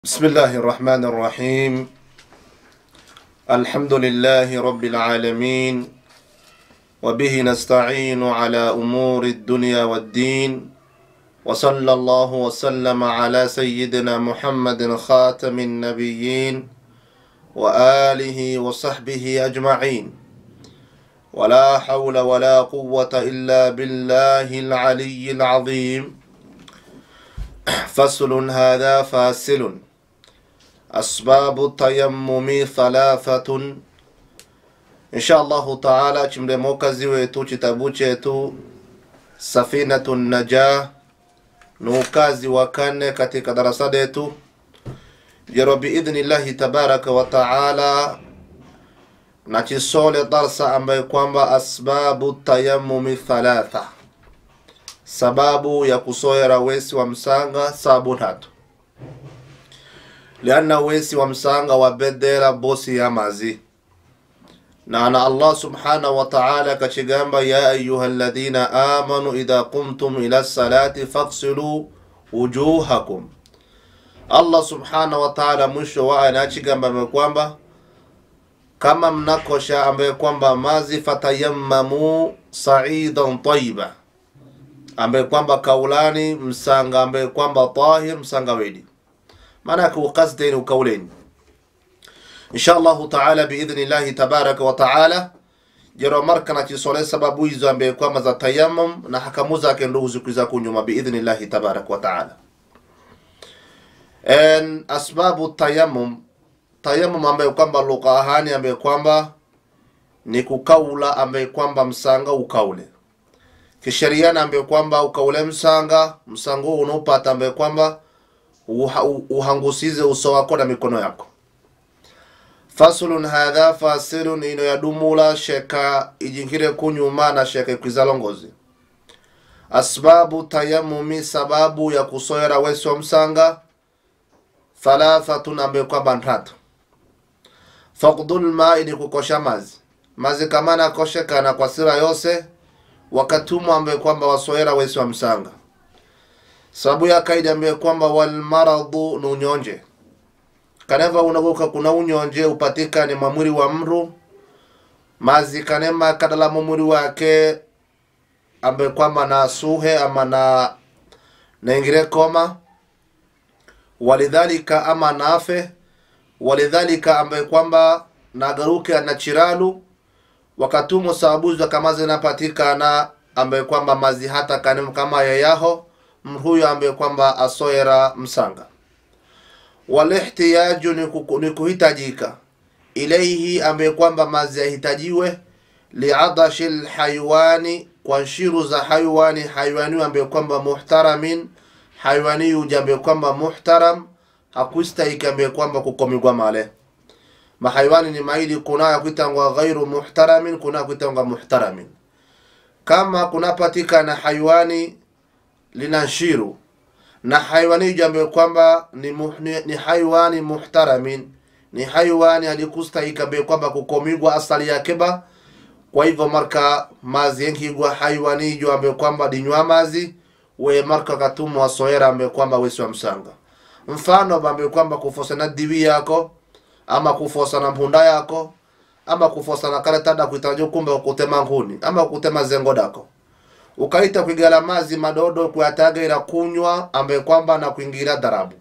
بسم الله الرحمن الرحيم الحمد لله رب العالمين وبه نستعين على أمور الدنيا والدين وصلى الله وسلم على سيدنا محمد خاتم النبيين وآله وصحبه أجمعين ولا حول ولا قوة إلا بالله العلي العظيم فصل هذا فاصل أسباب التيمم ثلاثة إن شاء الله تعالى chimdemokazi wetu kitabu chetu safinatu najah ni ukazi wa kane katika darasa letu jero biidhnillahi tabaraka wa taala na chisole darsa ambaye kwamba asbabu tayamumi thalatha sababu ya kusoera wesi wa msanga sabu tatu lianna wesi wa msanga wabedera bosi ya mazi na ana allah subhanahu wa ta'ala kachigamba ya ayuha alladhina amanu idha qumtum ila salati faghsilu wujuhakum allah subhanahu wa ta'ala mwisho wa anachigamba ambaye kwamba kama mnakosha ambaye kwamba mazi fatayammamu sa'idan tayyiba ambaye kwamba kaulani msanga ambaye kwamba tahir msanga wedi maana yake ukasdeni ukauleni insha allahu taala biidhnillahi tabaraka wa taala jero marka na chisole sababu hizo ambaye kwamba za tayamum na hakamu zake ndugu siku za kunyuma biidhnillahi tabaraka wa taala en asbabu tayamum tayamum ambaye kwamba lugha ahani ambaye kwamba ni kukaula ambaye kwamba msanga ukaule kisheria ambaye kwamba ukaule msanga msanga huu unaupata ambaye kwamba uha, uhangusize uso wako na mikono yako fasulun hadha fasilun ino yadumula sheka ijingire kunyuma na sheka ikwizalongozi asbabu tayamumi sababu ya kusoera wesi wa msanga thalathatun ambaye kwamba ntatu faqdul mai ni kukosha mazi mazi kama nakoshekana kwa sira yose wakatumwa ambaye kwamba wasoera wesi wa msanga sababu ya kaida ambaye kwamba walmaradhu ni unyonje kaneva unaguka kuna unyonje upatikane mwamwiri wa mru mazi kanema kadala mwamwiri wake ambaye kwamba na suhe ama na naingire koma walidhalika ama nafe walidhalika ambaye kwamba nagaruke na chiralu wakatumo sababu za kama zinapatikana ambaye kwamba mazi hata kanem kama yayaho mhuyo ambaye kwamba asoera msanga walihtiyaju ni, kuku, ni kuhitajika ilaihi ambaye kwamba mazi yahitajiwe liadashi lhayawani kwa nshiru za hayawani hayawani ambaye kwamba muhtaramin hayawani yuja ambaye kwamba muhtaram hakuistahiki ambaye kwamba kukomigwa male mahayawani ni maili kuna ya kuitangwa ghairu muhtaramin kuna ya kuitangwa muhtaramin kama kunapatikana hayawani lina nshiru na hayawani jambo kwamba ni, muh, ni, ni hayawani muhtaramin ni hayawani alikustahika be kwamba kukomigwa asali yake ba kwa hivyo marka mazi yenkigwa hayawani jo ambe kwamba dinywa mazi we marka katumwa soera ambe kwamba wesi wa msanga mfano bambe kwamba kufosa na diwi yako ama kufosa na mpunda yako ama kufosa na kale tada kuitajo kumbe kutema nguni ama kutema zengo dako ukaita kuigala mazi madodo kuyatagaira kunywa ambaye kwamba na kuingira darabu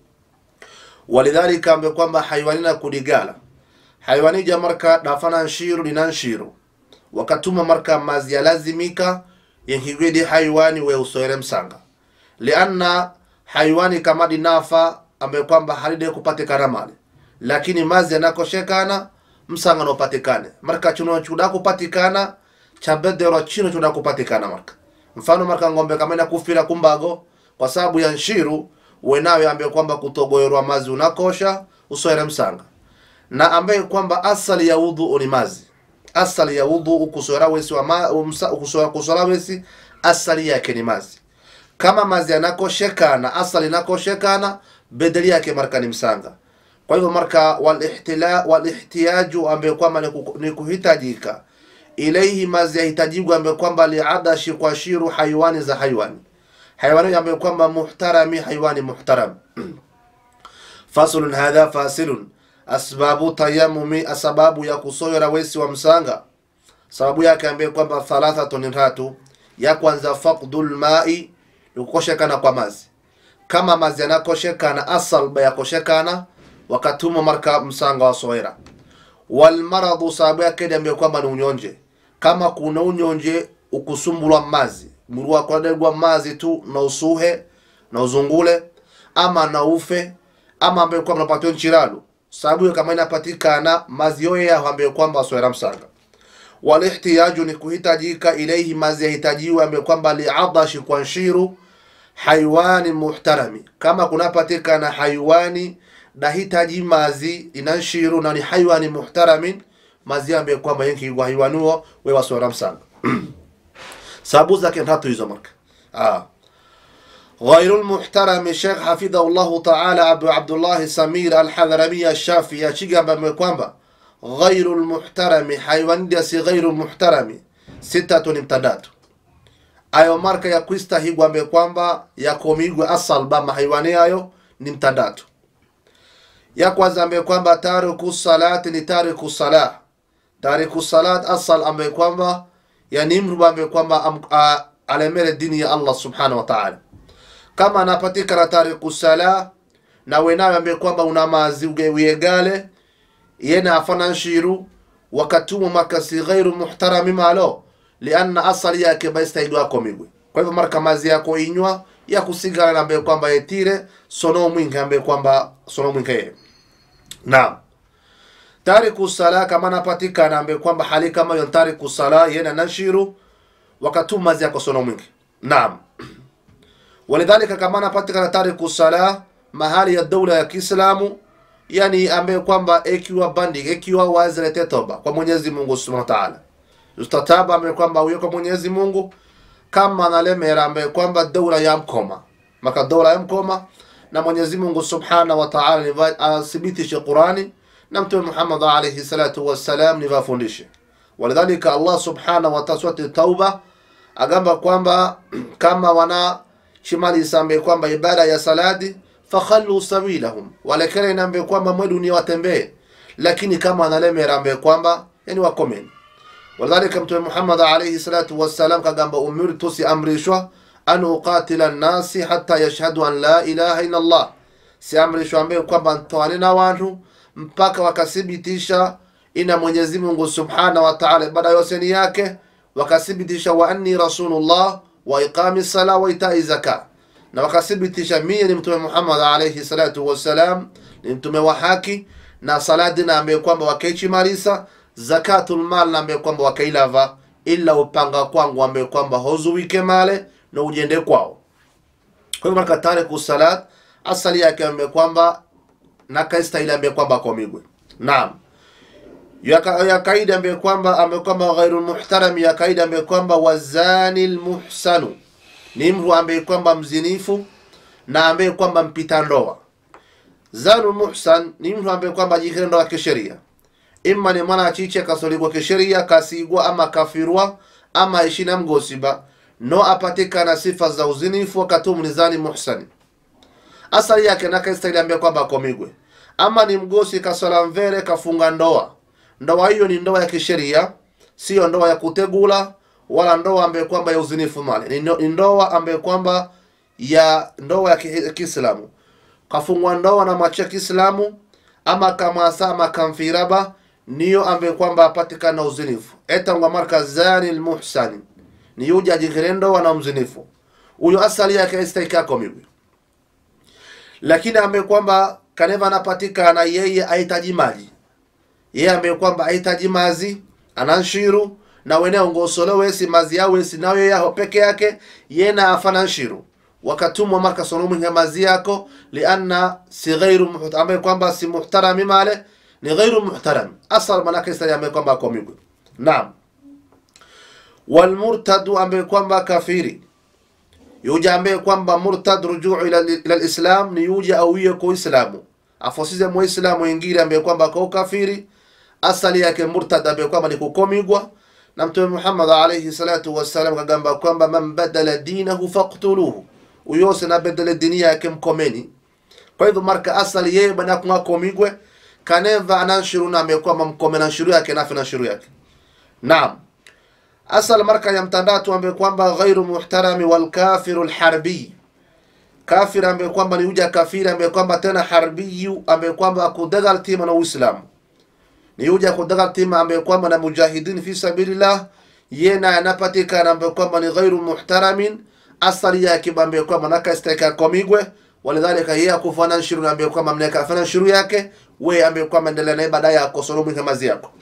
walidhalika ambaye kwamba haiwani na kudigala haiwani ja marka dafana nshiru lina nshiru wakatuma marka mazi yalazimika yenkigwedi haiwani we usoere msanga lianna haiwani kama dinafa ambaye kwamba halide kupatikana mali lakini mazi yanakoshekana msanga nopatikane marka chuno chuda kupatikana chabedero chino chuda kupatikana marka mfano marka ngombe kama ina kufira kumbago kwa sababu ya nshiru wenawe ambaye kwamba kutogoerwa mazi unakosha usoere msanga na ambaye kwamba asali ya udhu ni mazi asali ya udhu ukusora wesi wa ma, umsa, ukusora, kusora wesi asali yake ni mazi kama mazi yanakoshekana asali inakoshekana bedeli yake marka ni msanga kwa hivyo marka walihtila walihtiyaju ambaye kwamba ni kuhitajika ilaihi mazi yahitajigwa ambaye kwamba liadashi kwa shiru hayawani za hayawani hayawani ambaye kwamba muhtarami hayawani muhtaram faslun hadha fasilun asbabu tayamumi asababu ya kusoyora wesi wa msanga sababu yake ambaye kwamba thalathatun tatu ya kwanza faqdul mai ni kukoshekana kwa mazi kama mazi yanakoshekana asalba yakoshekana wakatuma marka msanga wa soera walmaradhu sababu yake ni ambaye kwamba ni unyonje kama kuna unyonje ukusumbulwa mazi muru wakwadegwa mazi tu na usuhe na uzungule ama na ufe ama ambaye kwamba napatiwa nchiralu sababu hiyo kama inapatikana mazi yoye yaho ambaye kwamba asoera msanga walihtiyaju ni kuhitajika ilaihi mazi yahitajiwa ambaye kwamba liadashi kwa nshiru haiwani muhtarami kama kunapatikana haiwani dahitaji mazi inanshiru na ni haiwani muhtaramin mazi ambaye kwamba yenkigwa haiwanuo we wasora msanga sababu zake tatu hizo marka ah. غير المحترم شيخ حفظه الله تعالى أبو عبد الله سمير الحضرمي الشافعي شيخ بمكوامبا غير المحترم حيوان ديسي غير المحترم ستة امتدات ayo marka ya kwistahigwa ambaye kwamba yakomigwe asalba mahaiwani ayo ni mtandatu ya kwanza ambaye kwamba tariku salati ni tariku salah tariku salat asal ambaye kwamba yani mtu ambaye kwamba alemere dini ya Allah subhanahu wa ta'ala kama anapatikana tariku sala na wenawe ambaye kwamba una mazi ugewiyegale yena afana nshiru wakatumu makasi ghairu muhtarami malo lianna asali yake baistahidwa komigwe kwa hivyo marka mazi yako inywa ya kusigala ambaye kwamba yetire sono mwingi ambaye kwamba sono mwingi yeye naam tariku sala kama napatikana ambaye kwamba hali kama hiyo tariku sala yena nashiru wakatuma mazi yako sono mwingi naam walidhalika kama napatikana tariku sala mahali ya dola ya Kiislamu yani ambaye kwamba ikiwa bandi ikiwa wazilete toba kwa Mwenyezi Mungu Subhanahu wa Ta'ala ustataba ambaye kwamba uyo kwa Mwenyezi Mungu kama nalemera ambaye kwamba dola ya mkoma maka dola ya mkoma na Mwenyezi Mungu Subhanahu wa Ta'ala athibitishe Qurani na Mtume Muhammad alayhi salatu wassalam ni wafundishe walidhalika Allah Subhanahu wa Ta'ala surati Tauba agamba kwamba kama wana chimalisa ambaye kwamba ibada ya saladi fakhallu sabilahum walekere nambe kwamba mwe dunia watembee lakini kama analemera ambaye kwamba yani wakomeni walidhalika mtume Muhammad alayhi salatu wassalam kagamba umirtu si amrishwa an uqatila nnasi hatta yashhadu an la ilaha illa Allah si amrishwa ambaye kwamba ntoane na watu mpaka wakathibitisha ina Mwenyezi Mungu subhanahu wa ta'ala ibada yose ni yake wakathibitisha wa anni rasulullah wa iqami sala wa itai zaka na wakathibitisha mie ni mtume Muhammad alayhi salatu wassalam ni mtume wa haki na saladi na ambaye kwamba wakaichimarisa zakatul mal na ambaye kwamba wakailava ila upanga kwangu ambaye kwamba hozuwike male na ujende kwao kwa hivyo marka tariku salat asali yake ambaye kwamba nakaistahili ambaye kwamba komigwe naam ya, ka, ya kaida ambaye kwamba ambaye kwamba ghairu muhtaram ya kaida ambaye kwamba wazani lmuhsanu ni mtu ambaye kwamba mzinifu na ambaye kwamba mpita ndoa zanu muhsan ni mtu ambaye kwamba jikire ndoa kisheria imma ni mwana achiche kasoligwa kisheria kasigwa ama kafirwa ama ishina mgosiba no apatikana sifa za uzinifu wakatumu ni zani muhsani asali yake nakaistahili ambaye kwamba akomigwe ama ni mgosi kasola mvere kafunga ndoa ndoa hiyo ni ndoa ya kisheria sio ndoa ya kutegula wala ndoa ambaye kwamba ya uzinifu mali ni ndoa ambaye kwamba ya ndoa ya Kiislamu kafungwa ndoa na macho ya Kiislamu ama kamasa ama kamfiraba niyo ambaye kwamba apatikana uzinifu etangwa marka zani almuhsani ni yuja jikire ndoa na mzinifu huyo asali yake istaikako mimi lakini ambaye kwamba kaneva anapatikana yeye ahitaji maji yeye ambaye kwamba ahitaji mazi ananshiru na wene ongosolo wesi mazi yao wesi nayo yaho peke yake yena afana nshiru wakatumwa marka sonomu nga mazi yako lianna si ghairu ambaye kwamba si muhtarami male ni ghairu muhtaram asal manake istari ambaye kwamba akomigwe naam walmurtadu ambaye kwamba kafiri yuja ambaye kwamba murtad rujuu ila ila alislam ni yuja awiye kwa islamu afosize muislamu ingine ambaye kwamba kwa kafiri asali yake murtad ambaye kwamba ni kukomigwa na mtume Muhammad alayhi salatu wassalam kagamba kwamba man badala dinahu faqtuluhu uyose na badala dini yake mkomeni kwa hivyo marka asali yeye bana kunga komigwe kaneva ananshiru na amekwamba mkome na nshiru yake nafi na nshiru yake naam asal marka ya mtandatu ambaye kwamba ghairu muhtarami wal kafiru lharbi kafir ambaye kwamba ni uja kafiri ambaye kwamba tena harbiyu ambaye kwamba akudagal tima na uislamu ni uja kudagal tima ambaye kwamba na mujahidin fi sabilillah yena anapatikana ambaye kwamba ni ghairu muhtaramin asali yake ambaye kwamba nakaisteka komigwe walidhalika yeye akufana nshiru ambaye kwamba mneka afana nshiru yake we ambaye kwamba endelea na ibada yako solomu kamazi yako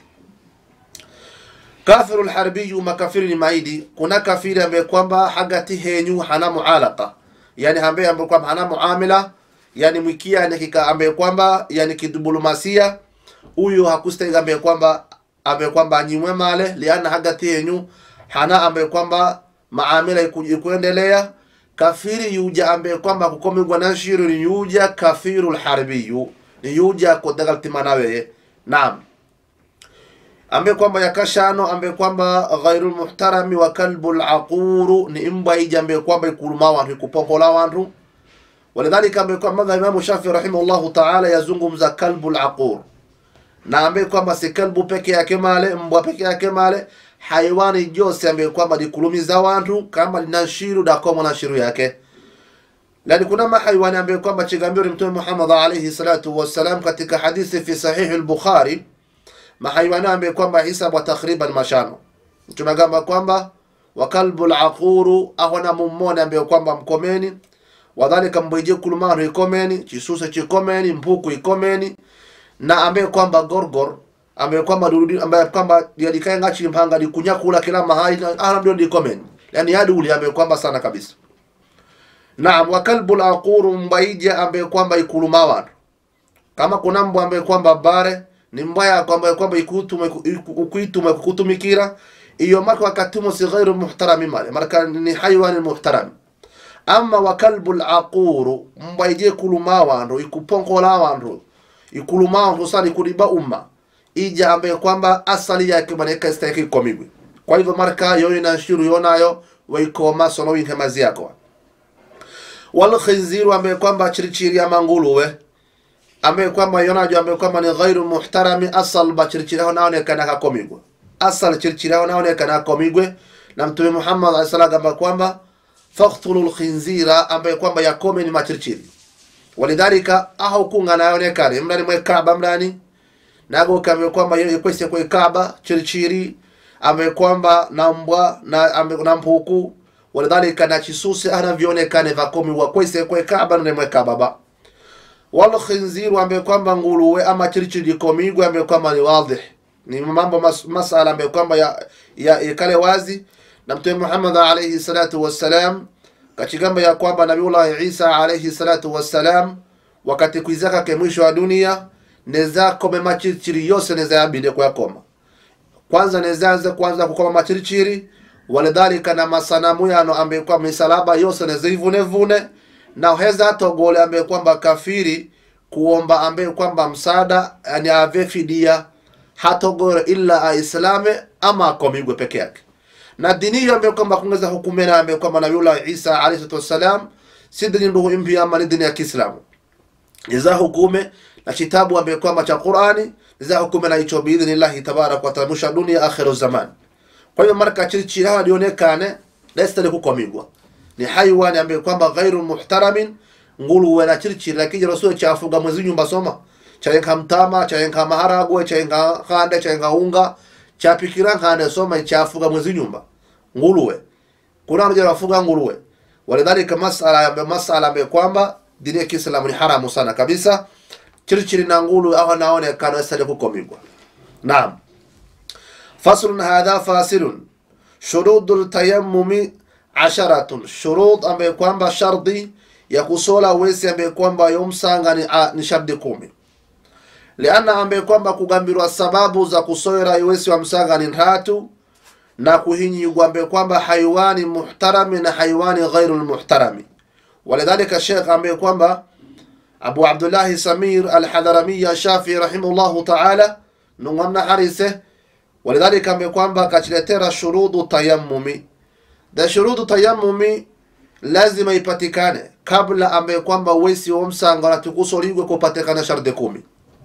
kafiru lharbiyu makafiri ni maidi kuna kafiri ambaye kwamba hagati henyu hana mualaqa yani ambaye ambaye kwamba hana muamila yani mwikia yani kika ambaye kwamba yani kidiplomasia huyu hakustahili ambaye kwamba ambaye kwamba anyimwe male liana hagati henyu hana ambaye kwamba maamila iku- ikuendelea kafiri yuja ambaye kwamba kukomigwa na shiru ni yuja kafiru lharbiyu ni yuja kodagaltima naweye naam ambaye kwamba yakashano ambaye kwamba ghairu muhtarami wa kalbu laquru ni imba ija ambaye kwamba ikuluma wantu ikuponkola wantu walidhalika ambaye kwamba madhhab imamu shafii rahimahullahu taala yazungumza kalbu laqur na ambaye kwamba si kalbu peke yake male mbwa peke yake male haiwani jose ambaye kwamba likulumiza wantu kama lina shiru dakomo na shiru yake lani kuna mahaiwani ambaye kwamba chigambio ni mtume Muhammad alayhi salatu wassalam katika hadithi fi sahihi al-Bukhari mahaiwani ambaye kwamba hisabu takriban mashano mtume agamba kwamba wa kalbu al-aquru ahwana mummone ambaye kwamba mkomeni wadhalika mbwije kulumano ikomeni chisuse chikomeni mpuku ikomeni na ambaye kwamba gorgor ambaye kwamba durudi ambaye kwamba yalikae ngachi mpanga likunyakula kila mahali ana ndio ndikomeni yani yadi uli ambaye kwamba sana kabisa Naam, wa kalbu laquru mbaija ambaye kwamba ikuluma watu. Kama kuna mbwa ambaye kwamba bare ni mbaya kwamba kwamba ikutume ukuitume kukutumikira iyo marka wakatumo si ghairu muhtarami male marka ni haywan muhtaram ama wa kalbu laquru mbaije kuluma wandu ikuponkola wandu ikuluma wandu sali kuliba umma ija ambaye kwamba asali yake maneka istahiki komigwe kwa hivyo marka yoyo inashiru yonayo waikoma sono winkemazi yako wal khinziru ambaye kwamba chirichiri ama nguluwe ambaye kwamba yonajo ambaye kwamba ni ghairu muhtarami asal ba chirichiri hao naonekana hakomigwe asal chirichiri hao naonekana hakomigwe na mtume Muhammad alayhi salatu ambaye kwamba faqtulu lkhinzira ambaye kwamba yakome ni machirichiri walidhalika aho kunga naonekane mlani mwe Kaaba mlani nago kame kwamba yeye kwese kwe Kaaba chirichiri ambaye kwamba na mbwa na ambaye na mpuku walidhalika na chisusi anavyoonekane vakomi wa kwese kwe Kaaba na mwe Kaaba ba wal khinziru ambaye kwamba nguluwe ama chirichiri komigwe ambaye kwamba ni wadih ni mambo mas, masala ambaye kwamba ya, ya, ya kale wazi na mtume Muhammad alayhi salatu wassalam kachigamba ya kwamba Nabiullah Isa alayhi salatu wassalam wakati kuizaka ke mwisho wa dunia neza kome machirichiri yose neza yabinde kwa koma kwanza nezaanza kwanza kukoma machirichiri walidhalika na masanamu yano ambaye kwa misalaba yose nezivune vune na heza togole ambaye kwamba kafiri kuomba ambaye kwamba msaada yani ave fidia hatogore illa aislame ama akomigwe peke yake na dini hiyo ambayo kwamba kungeza hukumena ambaye kwamba Nabiullah Isa alayhi salatu wassalam si dini ndugu mpya ama ni dini ya Kiislamu iza hukume na kitabu ambaye kwamba cha Qur'ani iza hukume na hicho biidhnillahi tabaraka wa taala mwisho dunia akhiru zaman kwa hiyo marka chirichiri hawa lionekane lestali kukomigwa ni haiwani ambaye kwamba ghairu muhtaramin nguluwe na chirichiri lakini rasul chafuga mwezi nyumba soma chayenka mtama chayenka maharagwe chayenka khande chayenka unga chapikira khande soma chafuga mwezi nyumba nguluwe kuna mmoja wafuga nguluwe walidhalika masala ya masala ambaye kwamba dini ya Kiislamu ni haramu sana kabisa chirichiri na ngulu au naonekana lestali kukomigwa naam faslun hadha fasilun shurudu tayammumi asharatun shurud ambaye kwamba shardi ya kusola wesi ambaye kwamba yomsanga ni, a, ni shardi kumi liana ambaye kwamba kugambirwa sababu za kusoera wesi wa msanga ni tatu na kuhinyigwa ambaye kwamba haiwani muhtarami na haiwani ghairu lmuhtarami walidhalika shekh ambaye kwamba abu abdullahi samir alhadharamiya shafii rahimahullahu taala nung'amna harise walidhalika ambaye kwamba kachiletera shurudu tayammumi da shurudu tayammumi lazima ipatikane kabla ambaye kwamba wesi wa msanga natukusoligwe kupatikana sharti kumi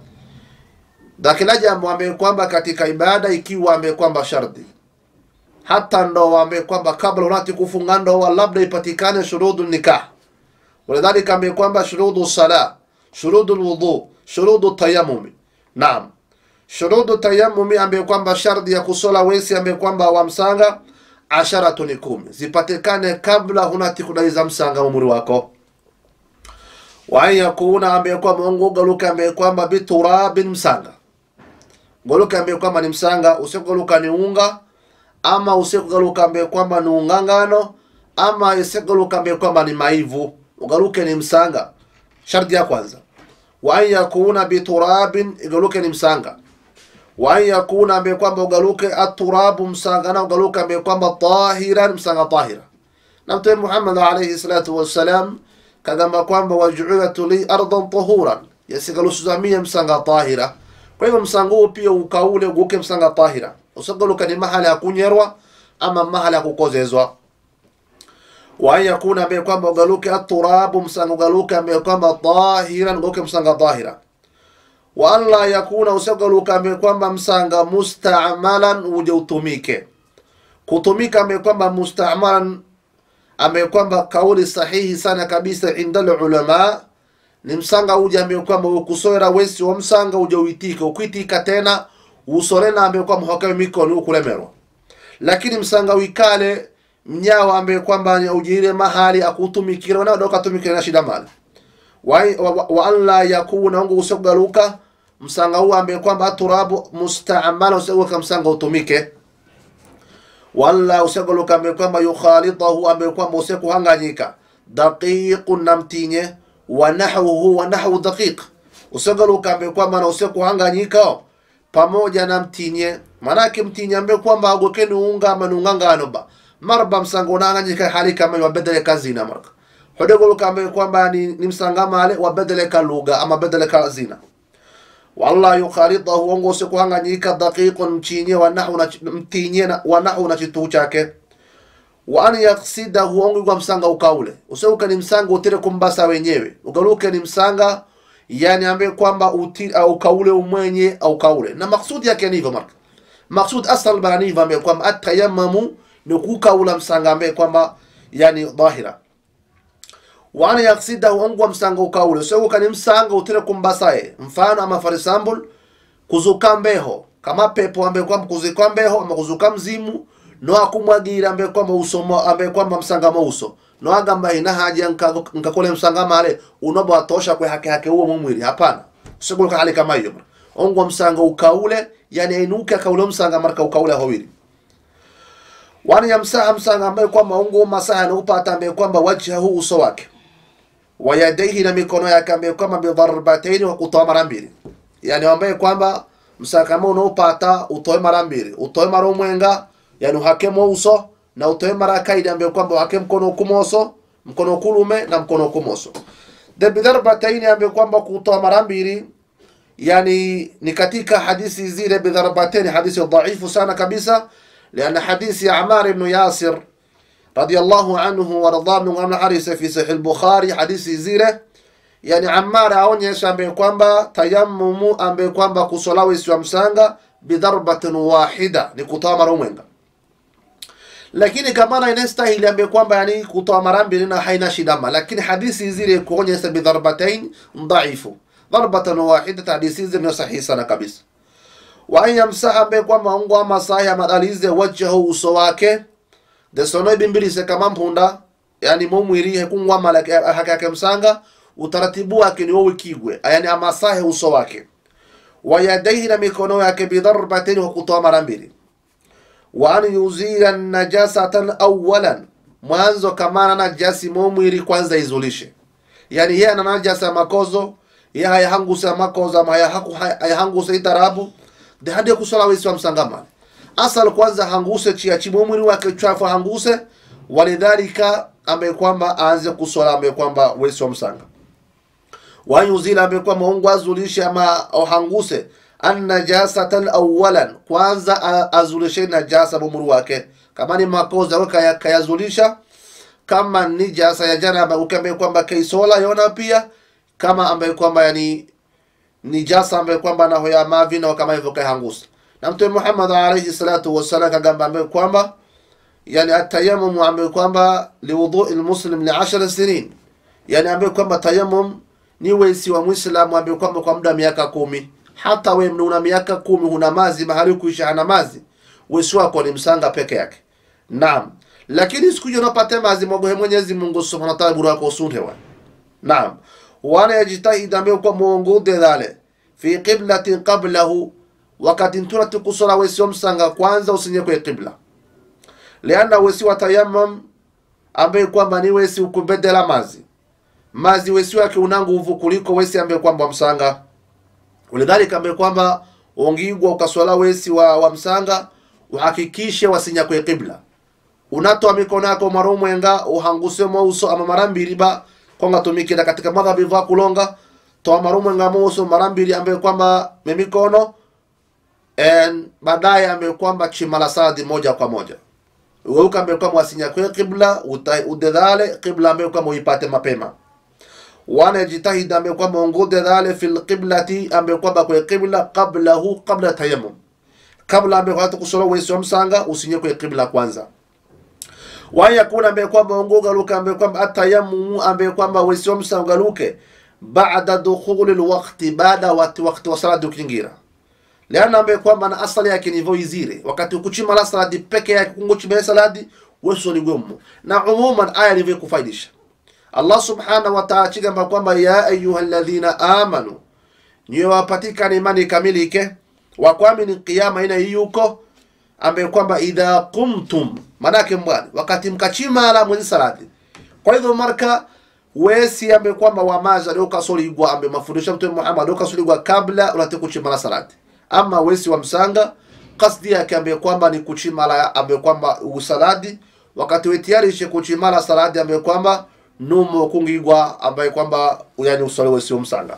na kila jambo ambaye kwamba katika ibada ikiwa ambaye kwamba sharti hata ndoa ambaye kwamba kabla unati kufunga ndoa labda ipatikane shurudu nikah ولذلك ambaye kwamba shurudu sala shurudu lwudhu shurudu tayamumi naam shurudu tayamumi ambaye kwamba sharti ya kusola wesi ambaye kwamba wamsanga asharatu ni kumi zipatikane kabla hunati kudaiza msanga umri wako wa an yakuna ambaye kwamba mungu galuka ambaye kwamba biturabin msanga goluka ambaye kwamba ni msanga usigaluka ni unga ama usikugaluka ambaye kwamba ni ungangano ama isikugaluka ambaye kwamba ni maivu ugaluke ni msanga sharti ya kwanza wa an yakuna biturabin igaluke ni msanga wa an yakuna ambaye kwamba ugaluke aturabu msanga na ugaluke ambaye kwamba tahiran msanga tahira na mtume Muhammad alayhi salatu wassalam kagamba kwamba wajuilat li ardan tahuran yasigalusuzamia msanga tahira kwa hivyo msanga huu pia ukaule uguke msanga tahira usagaluka ni mahala ya kunyerwa ama mahala ya kukozezwa wa an yakuna ambaye kwamba ugaluke aturabu msanga ugaluke ambaye kwamba tahiran uguke msanga tahira wa an la yakuna usagaluka ambaye kwamba msanga mustamalan uje utumike kutumika ambaye kwamba mustamalan ambaye kwamba kauli sahihi sana kabisa inda ulama ni msanga uje ambaye kwamba ukusora wesi wa msanga uje uitike ukwitika tena usorena ambaye kwamba hakawe mikono ukulemerwa lakini msanga wikale mnyawa ambaye kwamba ujire mahali akutumikira na doka tumikira na shida mali wa, wa, wa an la yakuna ungu usogaluka msanga huu ambaye kwamba turabu mustamala usogaluka msanga utumike wala usegaluka ambaye kwamba yukhalitahu ambaye kwamba usekuhanganyika daqiqun namtinye wa nahwuhu wa nahwu daqiq usegaluka ambaye kwamba na usekuhanganyika pamoja na mtinye manake mtinye ambaye kwamba agokeni unga ama nungangano ba marba msanga unanganyika hali kama wabedele kazina marka hodegoluka ambaye kwamba ni, ni msanga male wabedele ka lugha ama bedele ka zina walla yukhalitahu ongo sikuhanganyika daqiqun mchinye wanahu na mtinye na- wanahu na chituu chake wa an yaksidahu ongo igwa msanga ukaule useuka ni msanga utire kumbasa wenyewe ugaluke ni msanga yani ambaye kwamba uti au ukaule umwenye au kaule na maksudi yake ni hivyo marka maksud asal bana ni hivyo ambaye kwamba atayammamu ni kukaula msanga ambaye kwamba yani dhahira wana yaksidahu ongwa msanga ukaule useuka ni msanga utire kumbasaye mfano ama for example kuzuka mbeho kama pepo ambaye kwamba kuzika mbeho ama kuzuka mzimu no akumwagira ambaye kwamba usomo ambaye kwamba msanga mauso no agamba ina haja nka- nkakole msanga male unobo atosha kwe hake hake huo mumwili hapana useguluka hali kama hiyo ongwa msanga ukaule yani ainuke akaule msanga marka ukaule hawili wani yamsaha msanga ambaye kwamba ungu masaha na upata ambaye kwamba wajhahu uso wake wa yadaihi na mikono yake ambaye kwamba bidharbataini wa kutoa mara mbili yani ambaye kwamba msanga kama unaopata utoe mara mbili utoe mara umwenga yani uhakemo uso na utoe mara kaidi ambaye kwamba uhake mkono kumoso mkono kulume na mkono kumoso de bidharbataini ambaye kwamba kutoa mara mbili yani ni katika hadithi zile bidharbateni hadithi dhaifu sana kabisa liana hadithi ya Amar ibn Yasir radiyallahu anhu warda min amna harisa fi sahih al-Bukhari hadithi zile yani Ammar aonyesha ambaye kwamba tayammumu ambaye kwamba kusolawa isiwa msanga bidharbatin wahida ni kutoa mara mwenga lakini kama na inastahili ambaye kwamba yani kutoa mara mbili na haina shidama lakini hadithi zile kuonyesha bidharbatain dhaifu dharbatan wahida hadithi zile ni sahihi sana kabisa wa an yamsaha ambaye kwamba ungo ama sahi amadalize wajhahu uso wake desono ibimbilise kama mpunda yani momwiri hekungwa malaki hake hake msanga utaratibu wake ni wowe kigwe yani amasahe uso wake wa yadaihi na mikono yake bidharbatin wa kutoa mara mbili wa an yuzila najasatan awalan mwanzo kamana najasi momwiri kwanza izulishe yani yeye ana najasa ya makozo ye hayahanguse makozo ama hayahaku- hayahanguse itarabu de hadi kusala wesi wa msangamani asal kwanza hanguse chia chimo mwili wake chafu hanguse walidhalika ambaye kwamba aanze kusola ambaye kwamba wesi wa msanga wayuzila ambaye kwamba ungu azulishe ama ohanguse annajasatan awalan kwanza a- azulishe najasa mumuri wake kama ni makoza we kaya- kayazulisha kama nijasa ya janaba ukiambaye kwamba kaisola yona pia kama ambaye kwamba yani nijasa ambaye kwamba naho ya mavi na kama hivyo kaihangusa na mtume Muhammad alayhi salatu wassalam kagamba ambaye kwamba yani atayammum ambaye kwamba liwudhu almuslim li 10 sinin yani ambaye kwamba tayammum ni wesi wa muislamu ambaye kwamba kwa muda miaka kumi hata we una miaka kumi huna mazi mahali kuisha hana mazi wesi wako ni msanga peke yake naam lakini siku hiyo unapata mazi mwagohe Mwenyezi Mungu subhanahu wa ta'ala buru wako usunhewa naam wana yajitahid ambaye kwa muongude dhale fi qiblatin qablahu wakati ntuna tukusora wesi wa msanga kwanza usinye kwa qibla liana wesi wa tayammum ambaye kwamba ni wesi ukubedela mazi mazi wesi wake una nguvu kuliko wesi ambaye kwamba msanga ulidhalika ambaye kwamba ongigwa ukaswala wesi wa, wa msanga uhakikishe wasinya kwe qibla unatoa mikono yako marumwenga uhanguse mouso ama mara mbili ba konga tumikira katika madhabi va kulonga toa marumwenga mouso mara mbili ambaye kwamba memikono en baadaye ambaye kwamba chimala sadi moja kwa moja weuka ambaye kwamba wasinya kwe qibla udedhale qibla ambaye kwamba uipate mapema wanajitahid ambaye kwamba ongude dhale fil qiblati ambaye kwamba kwe qibla qablahu qabla tayammum kabla ambaye kwamba kusoro wesi wa msanga usinye kwe qibla kwanza wayakuna ambaye kwamba ongugaluke ambaye kwamba atayammum ambaye kwamba wesi wa msanga luke baada dukhuli alwaqti baada wati waqti wa salati ukingira liana ambaye kwamba na asali yake ni hivyo izire wakati ukuchima la salati peke yake kunguchima salati weso ni gumu na umuman aya ilivyo kufaidisha Allah subhanahu wa ta'ala chigamba kwamba ya ayuha alladhina amanu niyo wapatikana imani kamilike wakwamini kiyama ina yuko ambaye kwamba idha qumtum manake mbwani wakati mkachima ala mwenye salati kwa hivyo marka wesi ambaye kwamba wamaza leo kasoligwa ambaye mafundisho mtume Muhammad leo kasoligwa kabla unataka kuchima la salati ama wesi wa msanga kasdi yake ambaye kwamba ni kuchima la ambaye kwamba usaladi wakati wetiari ishe kuchima la salati ambaye kwamba numo kungigwa ambaye kwamba yani usalewe sio msanga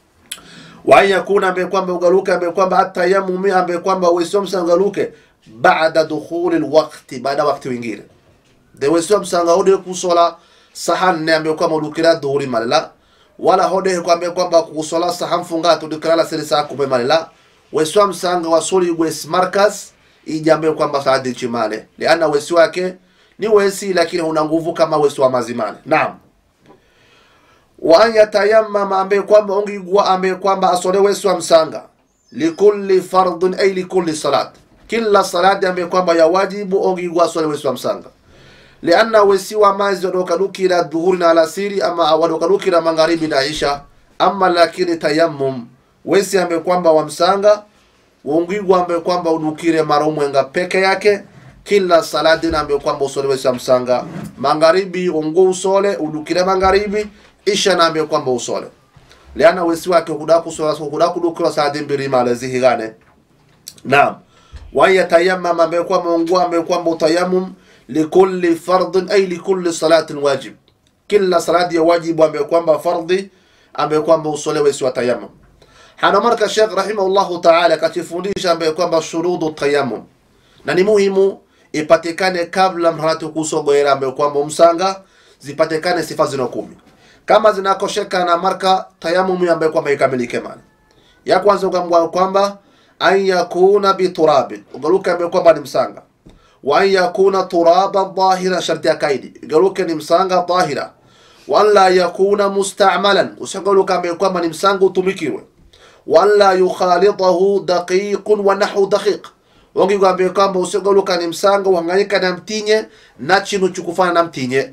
wayakuna ambaye kwamba ugaluke ambaye kwamba atayamumi ambaye kwamba wesio msangaluke baada dukhuli alwaqti baada wakati wingine de wesio msanga hode kusola sahan ne ambaye kwamba ulukira dhuhuri malala wala hode kwamba kwamba kusola sahan funga tudikala la siri saa kumbe malala wesio msanga wasoli wes markas ijambe kwamba saadi chimale liana wesi wake ni wesi lakini una nguvu kama wesi wa mazimani naam wa an yatayammama ambaye kwamba ongigwa ambaye kwamba asole wesi wa msanga likulli fardhin ay likulli salat kila salati ambaye kwamba ya wajibu ongigwa asole wesi wa msanga lianna wesi wa mazi wadokalukira dhuhuri na alasiri ama wadokalukira magharibi na isha ama lakini tayammum wesi ambaye kwamba wa msanga ongigwa ambaye kwamba udukire maromwenga peke yake kila salati nambe kwamba usole wesi msanga magharibi ongo usole udukire magharibi isha nambe kwamba usole liana wesi wake kuda kusola kuda kudukira salati mbili male zihigane naam wa yatayammam ambe kwamba ongo ambe kwamba utayammum likulli fardhin ay likulli salatin wajib kila salati ya wajibu ambe kwamba fardhi ambe kwamba usole wesi wa tayammum hana marka Sheikh rahimahullahu ta'ala katifundisha ambe kwamba shurudu tayammum na ni muhimu ipatikane kabla mharatu kusogoera ambayo kwamba msanga zipatikane sifa zino kumi kama zinakosheka na marka tayamumu ambayo kwamba ikamilike mali ya kwanza ukamwa kwamba an yakuna biturabin ugaluke ambayo kwamba ni msanga wa an yakuna turaba dhahira sharti ya kaidi ugaluke ni msanga dhahira wala yakuna musta'malan usigaluke ambayo kwamba ni msanga utumikiwe wala yukhalidahu daqiqun wa nahu daqiq wongigwambie kwamba usigoluka ni msanga uhanganyika na mtinye na chinu chukufana na mtinye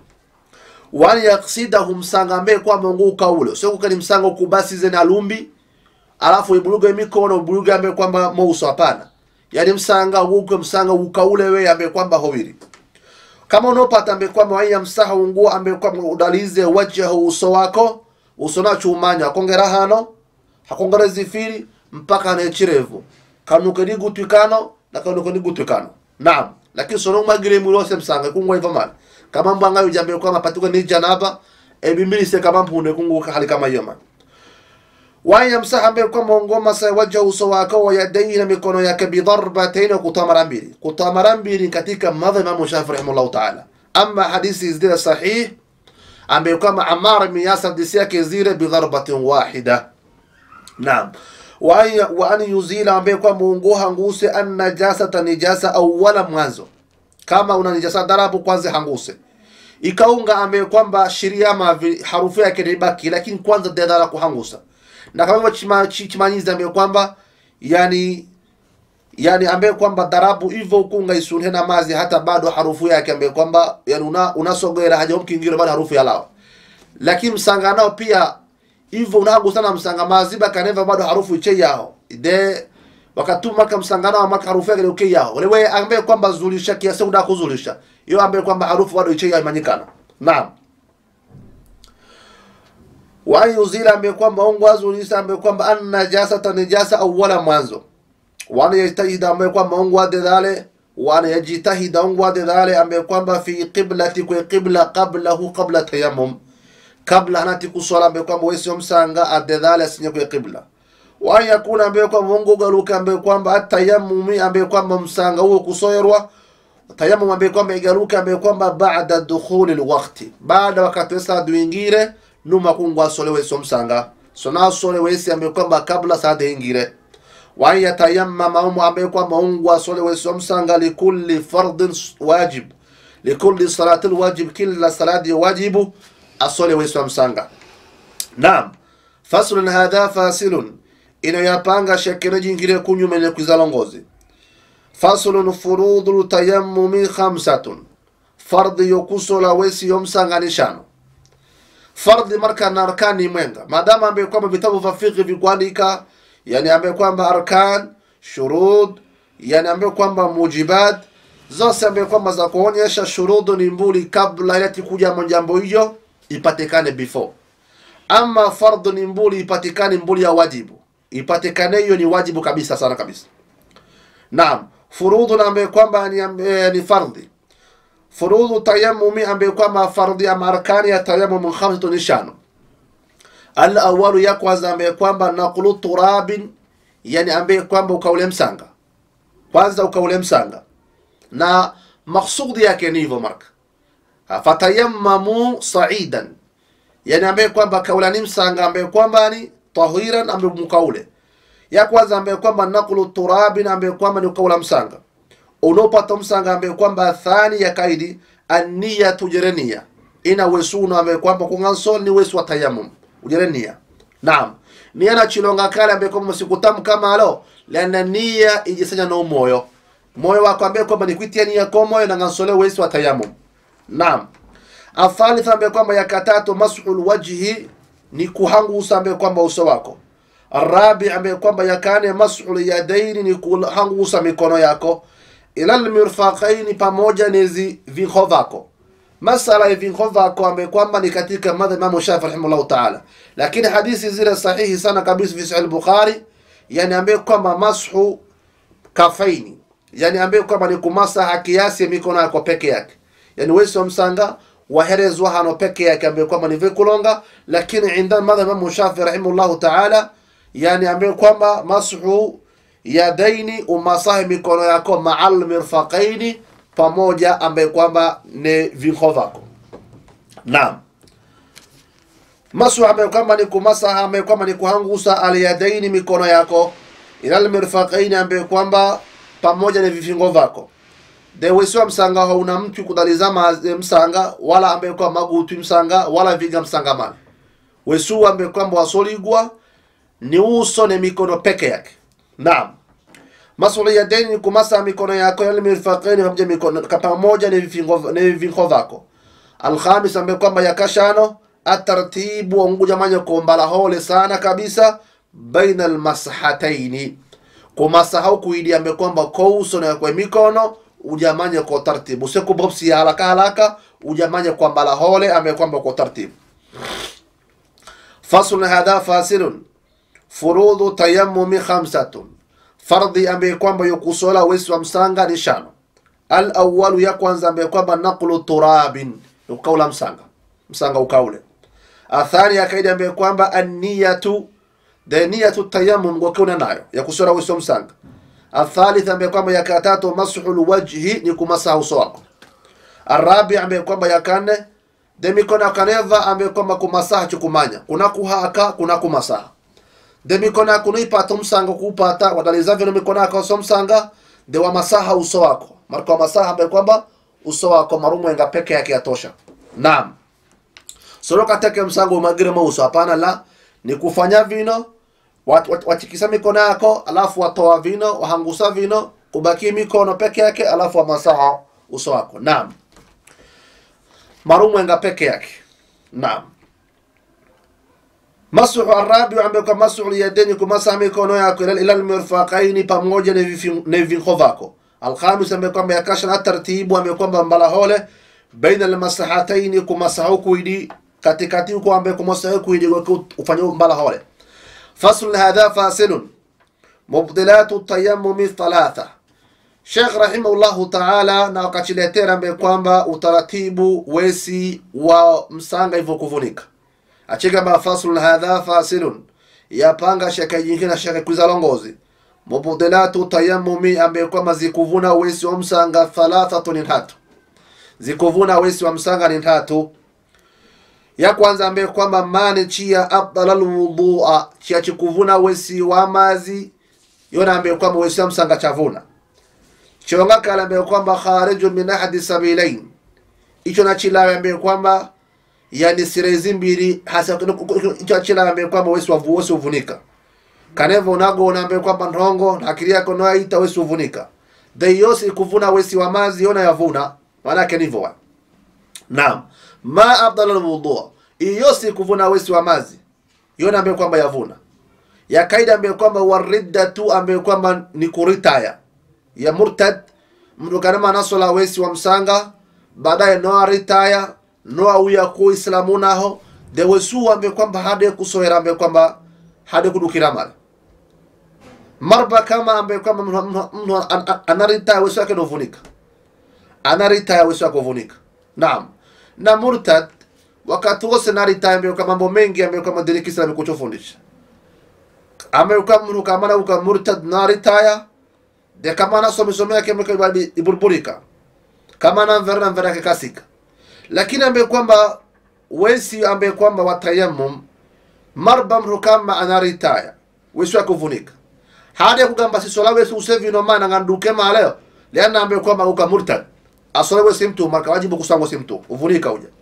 wani yaksidahu msanga ambaye kwamba ungu ukaule usiokuka ni msanga ukubasize na lumbi alafu ibuluge mikono ubuluge ambaye kwamba mouso hapana yani msanga uke msanga ukaule we ambaye kwamba hoviri kama unopata ambaye kwamba wanya msaha ungu ambaye kwamba udalize wajahu uso wako uso na chumanya akongera hano hakongera zifiri mpaka nechirevu kanuke ni gutwikano na kanuke ni gutwikano naam lakini sono magire mulose msanga kungwa hivyo mali kama mbanga yujambe kwa mapatuka ni janaba ebimbili se kama mpunde kunguka hali kama hiyo mali waya msaha mbe kwa mongoma sa waja uso wako wa yadayhi na mikono yake bidarbatayn kutoa mara mbili kutoa mara mbili katika madha Imam Shafi'i rahimahullah ta'ala ama hadithi zile sahih ambaye kwamba Ammar ibn Yasir hadithi yake zile bidharbatin wahida naam wa an- wa an yuzila ambaye kwamba unguha nguse an najasata nijasa awwala mwanzo kama una nijasa darabu kwanza hanguse ikaunga ambaye kwamba sheria mavi harufu yake ibaki lakini kwanza dedala kuhangusa na kama hivyo chima, chi- chimanyizi ambaye kwamba yani yani ambaye kwamba darabu hivyo ukunga isunhe na mazi hata bado harufu yake ambaye kwamba yani una unasogera haja mkingiro bado harufu ya lawa lakini msanga nao pia hivyo unagu sana msanga maziba kaneva bado harufu iche yao de wakati maka msanga nao maka harufu yake uke yao wale wewe ambaye kwamba zulisha kiasi unataka kuzulisha hiyo ambaye kwamba harufu bado iche yao imanyikana naam wa an yuzila ambaye kwamba ungu azulisha ambaye kwamba an najasata najasa awwala mwanzo wana yajtahida ambaye kwamba mungu ade dhale wana yajitahida mungu ade dhale ambaye kwamba fi qiblati kwa qibla qablahu qabla tayammum kabla hanati kuswala ambaye kwamba wewe sio msanga ade dhale asinye kwa qibla wa yakuna ambaye kwamba mungu garuka ambaye kwamba atayammumi ambaye kwamba msanga huo kusoyerwa tayammum ambaye kwamba igaruka ambaye kwamba baada dukhuli alwaqti baada wakati wesa duingire numa kungwa solewe sio msanga sona solewe si ambaye kwamba kabla saa ingire wa an yatayammama umu ambaye kwamba mungu asole wesomsanga likulli fardin wajib likulli salati lwajib kila salati wajibu asole wesomsanga naam faslun hadha fasilun inayoyapanga shekero jingire kunyumene kwizalongozi faslun furudu tayammumi khamsatun fardi yokusola wesi yomsanga ni shano fardhi marka na arkani mwenga maadamu ambaye kwamba vitabu vya fiqh vikuandika yani ambaye kwamba arkan shurud yani ambaye kwamba mujibat zose ambaye kwamba za kuonyesha shurudu ni mbuli kabla ilati kuja jambo hiyo ipatikane before ama fardhu ni mbuli ipatikane mbuli ya wajibu ipatikane hiyo ni wajibu kabisa sana kabisa naam furudhu na ambaye kwamba ni, eh, ni fardhi furudhu tayamumi ambaye kwamba fardhi ama arkani ya tayamum khamsatu ni shano al awalu ya kwanza ambaye kwamba naqlu turabin yani ambaye kwamba ukaule msanga kwanza ukaule msanga na maksudi yake ni hivyo marka fatayammamu saidan yani ambaye kwamba kaulani msanga ambaye kwamba ni tahiran ambaye mkaule ya kwanza ambaye kwamba naqlu turabin ambaye kwamba ni ukaula msanga unaopata msanga ambaye kwamba thani ya kaidi aniyatu jerenia ina wesuna ambaye kwamba kungansol ni wesu wa tayammum ujerenia naam nia na chilonga kale ambaye kwamba msikutamu kama alo lana nia ijisanya na moyo moyo wako ambaye kwamba ni kuitia nia kwa moyo na ngansole wesu wa tayammum naam athalitha ambaye kwamba ya katatu mas'ul wajhi ni kuhangusa ambaye kwamba uso wako arabi ambaye kwamba yakane mas'ul yadaini ni kuhangusa mikono yako ila almirfaqaini pamoja nezi vinho vako masala ya vinho vako ambaye kwamba ni katika madhhab Imam Shafi rahimahullah ta'ala lakini hadithi zile sahihi sana kabisa fi sahih al-Bukhari yani ambaye kwamba mashu kafaini yani ambaye kwamba ni kumasaha kiasi ya mikono yako peke yake yani wewe sio msanga waherezwa hano peke yake ambaye kwamba ni vikulonga lakini inda madhhab Imam Shafi rahimahullah ta'ala yani ambaye kwamba mashu yadaini umasahi mikono yako maal mirfaqaini pamoja ambaye kwamba ni vinho vako naam masu ambaye kwamba ni kumasaha ambaye kwamba ni kuhangusa alyadaini mikono yako ila almirfaqaini ambaye kwamba pamoja ni vifingo vako de wesiwa msanga hauna mtu kudalizama msanga wala ambaye kwamba magutu msanga wala viga msanga mali wesu ambaye kwamba wasoligwa ni uso ne mikono peke yake naam masuli ya deni ni kumasa mikono yako yale mirfaqaini pamoja mikono pamoja ni vifingo ni vifingo vako alkhamis ambaye kwamba yakashano atartibu onguja manya kuombala hole sana kabisa baina almasahataini kumasahau kuidi ambaye kwamba kwa uso na kwa mikono ujamanya kwa tartibu usiku bobsi haraka haraka ujamanya kwa mbala hole ambaye kwamba kwa tartibu faslun hadha fasilun furudhu tayammumi khamsatun fardhi ambaye kwamba yokusola wesi wa msanga ni shano al awalu ya kwanza ambaye kwamba naqlu turabin ukaula msanga msanga ukaule athani ya kaida ambaye kwamba anniyatu de niyatu tayammum ngokeuna nayo ya kusola wesi wa msanga athalith ambaye kwamba ya katatu mashu lwajhi ni kumasaha uso wako arabi ambaye kwamba ya kane de mikono akaneva ambaye kwamba kumasaha chukumanya kuna kuhaka kuna kumasaha de mikono akunuipata umsanga kuupata wadaliza vino mikono yako so msanga de wa masaha uso wako marko wa masaha ambaye kwamba uso wako marumwenga peke yake yatosha naam soroka teke msango umagire mauso hapana la ni kufanya vino wat, wat, wachikisa mikono yako alafu watoa vino wahangusa vino kubaki mikono peke yake alafu wamasaha uso wako naam marumwenga peke yake naam masuhu arabi ambaye kwa masuhu liyadeni kumasaha mikono yako ila ila almirfaqaini pamoja na vifi- na vifingo vako alkhamis ambaye kwamba yakasha na tartibu ambaye kwamba mbalahole baina almasahataini kumasahu kuidi katikati huko ambaye kumasahu kuidi ufanye mbalahole fasl hadha fasilun mubdilatu tayammumi thalatha Sheikh rahimahullahu taala na wakachiletera ambaye kwamba utaratibu wesi wa msanga hivyo kuvunika achigamba faslun hadha fasilun yapanga shaka nyingine shaka kuzalongozi mubdilatu tayammumi ambaye kwamba zikuvuna wesi wa msanga thalathatun ni tatu zikuvuna wesi wa msanga ni tatu ya kwanza ambaye kwamba mane chia afdala lwudua chia chikuvuna wesi wa mazi yona ambaye kwamba wesi wa msanga chavuna chonga kala ambaye kwamba khariju min ahadi sabilain icho na chilawe ambaye kwamba yani sirezi mbili hasa icho chilawe ambaye kwamba wesi wavu wesi uvunika kanevo unago unaambe kwamba ndongo na akili yako noaita wesi uvunika de yosi kuvuna wesi wa mazi yona yavuna maanake nivo wa naam ma afdal alwudu yosi kuvuna wesi wa mazi yona ambaye kwamba yavuna ya kaida ambaye kwamba wariddatu ambaye kwamba ni kuritaya ya murtad mtu kanama nasola wesi wa msanga baadaye noa ritaya noa uya ku islamu naho de wesu ambaye kwamba hade kusoera ambaye kwamba hade kudukira male marba kama ambaye kwamba mtu- mtu- mtu an- an- anaritaya wesu yake novunika anaritaya wesu yake kuvunika naam na murtad wakati wose naritaya ambaye kwa mambo mengi ambaye kwamba dini kiislamu kuchofundisha ambaye kwa mtu kama na uka murtad naritaya de kama na some some yake mke bali iburburika kama na mvera na mvera yake kasika lakini ambaye kwamba wesi ambaye kwamba watayammum marba mtu kama anaritaya wesu yake kuvunika hadi kugamba sisola wesi usevi no mana nganduke maleo liana ambaye kwamba uka murtad asola wesi mtu marka wajibu kusangwa si mtu uvunika uja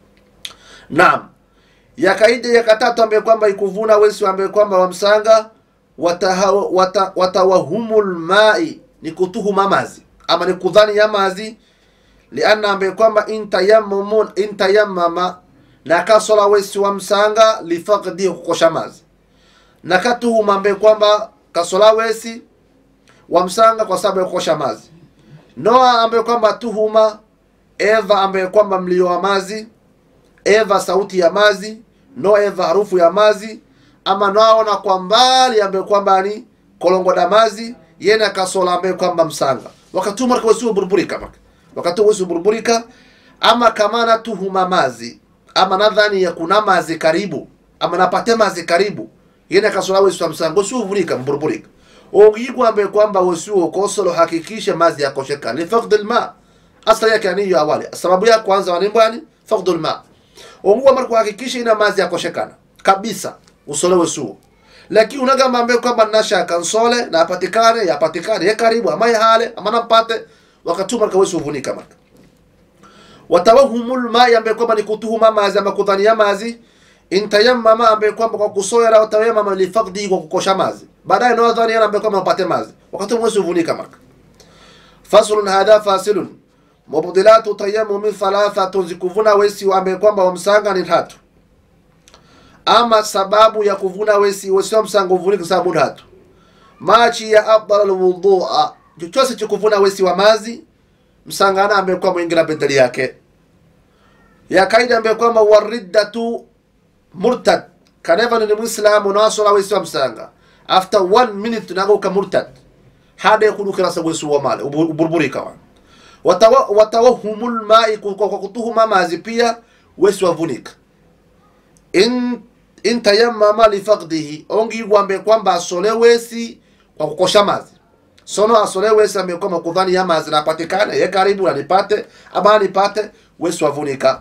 naam ya kaida ya katatu ambaye kwamba ikuvuna wesi ambaye kwamba wamsanga wataha- wata- watawahumul mai ni kutuhuma mazi ama ni kudhani ya mazi lianna ambaye kwamba intayammamun intayammama na kasola wesi wa msanga lifaqdi kukosha mazi na katuhuma ambaye kwamba kasola wesi wa msanga kwa sababu ya kukosha mazi noa ambaye kwamba tuhuma eva ambaye kwamba mlio wa mazi eva sauti ya mazi no eva harufu ya mazi ama naona kwa mbali ambaye kwamba ni kolongo da mazi yena kasola ambaye kwamba msanga wakati umar kwa sio burburika maka wakati wesi burburika ama kama na tuhuma mazi ama nadhani ya kuna mazi karibu ama napate mazi karibu yena kasola wesi wa msanga sio burburika burburika ogigwa ambaye kwamba wesi ukosolo hakikisha mazi yakosheka ni faqd alma asali yake ni hiyo awali sababu ya kwanza wanimbwani faqd alma onguwa mara kuhakikisha ina mazi yakoshekana kabisa usolewe suo lakini unagamba ambaye kwamba nashaka nsole na apatikane yapatikane ye karibu ama ye hale ama nampate wakati marka wesu uvunika marka watawahumul mai ambaye kwamba ni kutuhuma mazi ama kudhania mazi intayammama ambaye kwamba kwa kusoera watayamama lifaqdi kwa kukosha mazi baadaye no dhani yana ambaye kwamba upate mazi wakati wesu uvunika marka faslun hadha fasilun mubdilatu tayammumi thalathatun zikuvuna wesi ambaye kwamba wamsanga ni tatu ama sababu ya kuvuna wesi wesi wa msanga uvunike sababu tatu machi ya afdal alwudua chochote cha kuvuna wesi wa mazi msangana ambaye kwamba ingira bendeli yake ya kaida ambaye kwamba wariddatu murtad kaneva ni muislamu nasola wesi wa msanga after one minute nagoka murtad hada kudukira sa wesi wa male uburburika wa Watawa- watawahumul mai ku- kwa kutuhuma mazi pia wesi wavunika in in tayammama lifaqdihi ongi gwambe kwamba asole wesi kwa kukosha mazi sono asole wese ambaye kwamba kudhani yama zinapatikana ye karibu anipate ama anipate wesi wavunika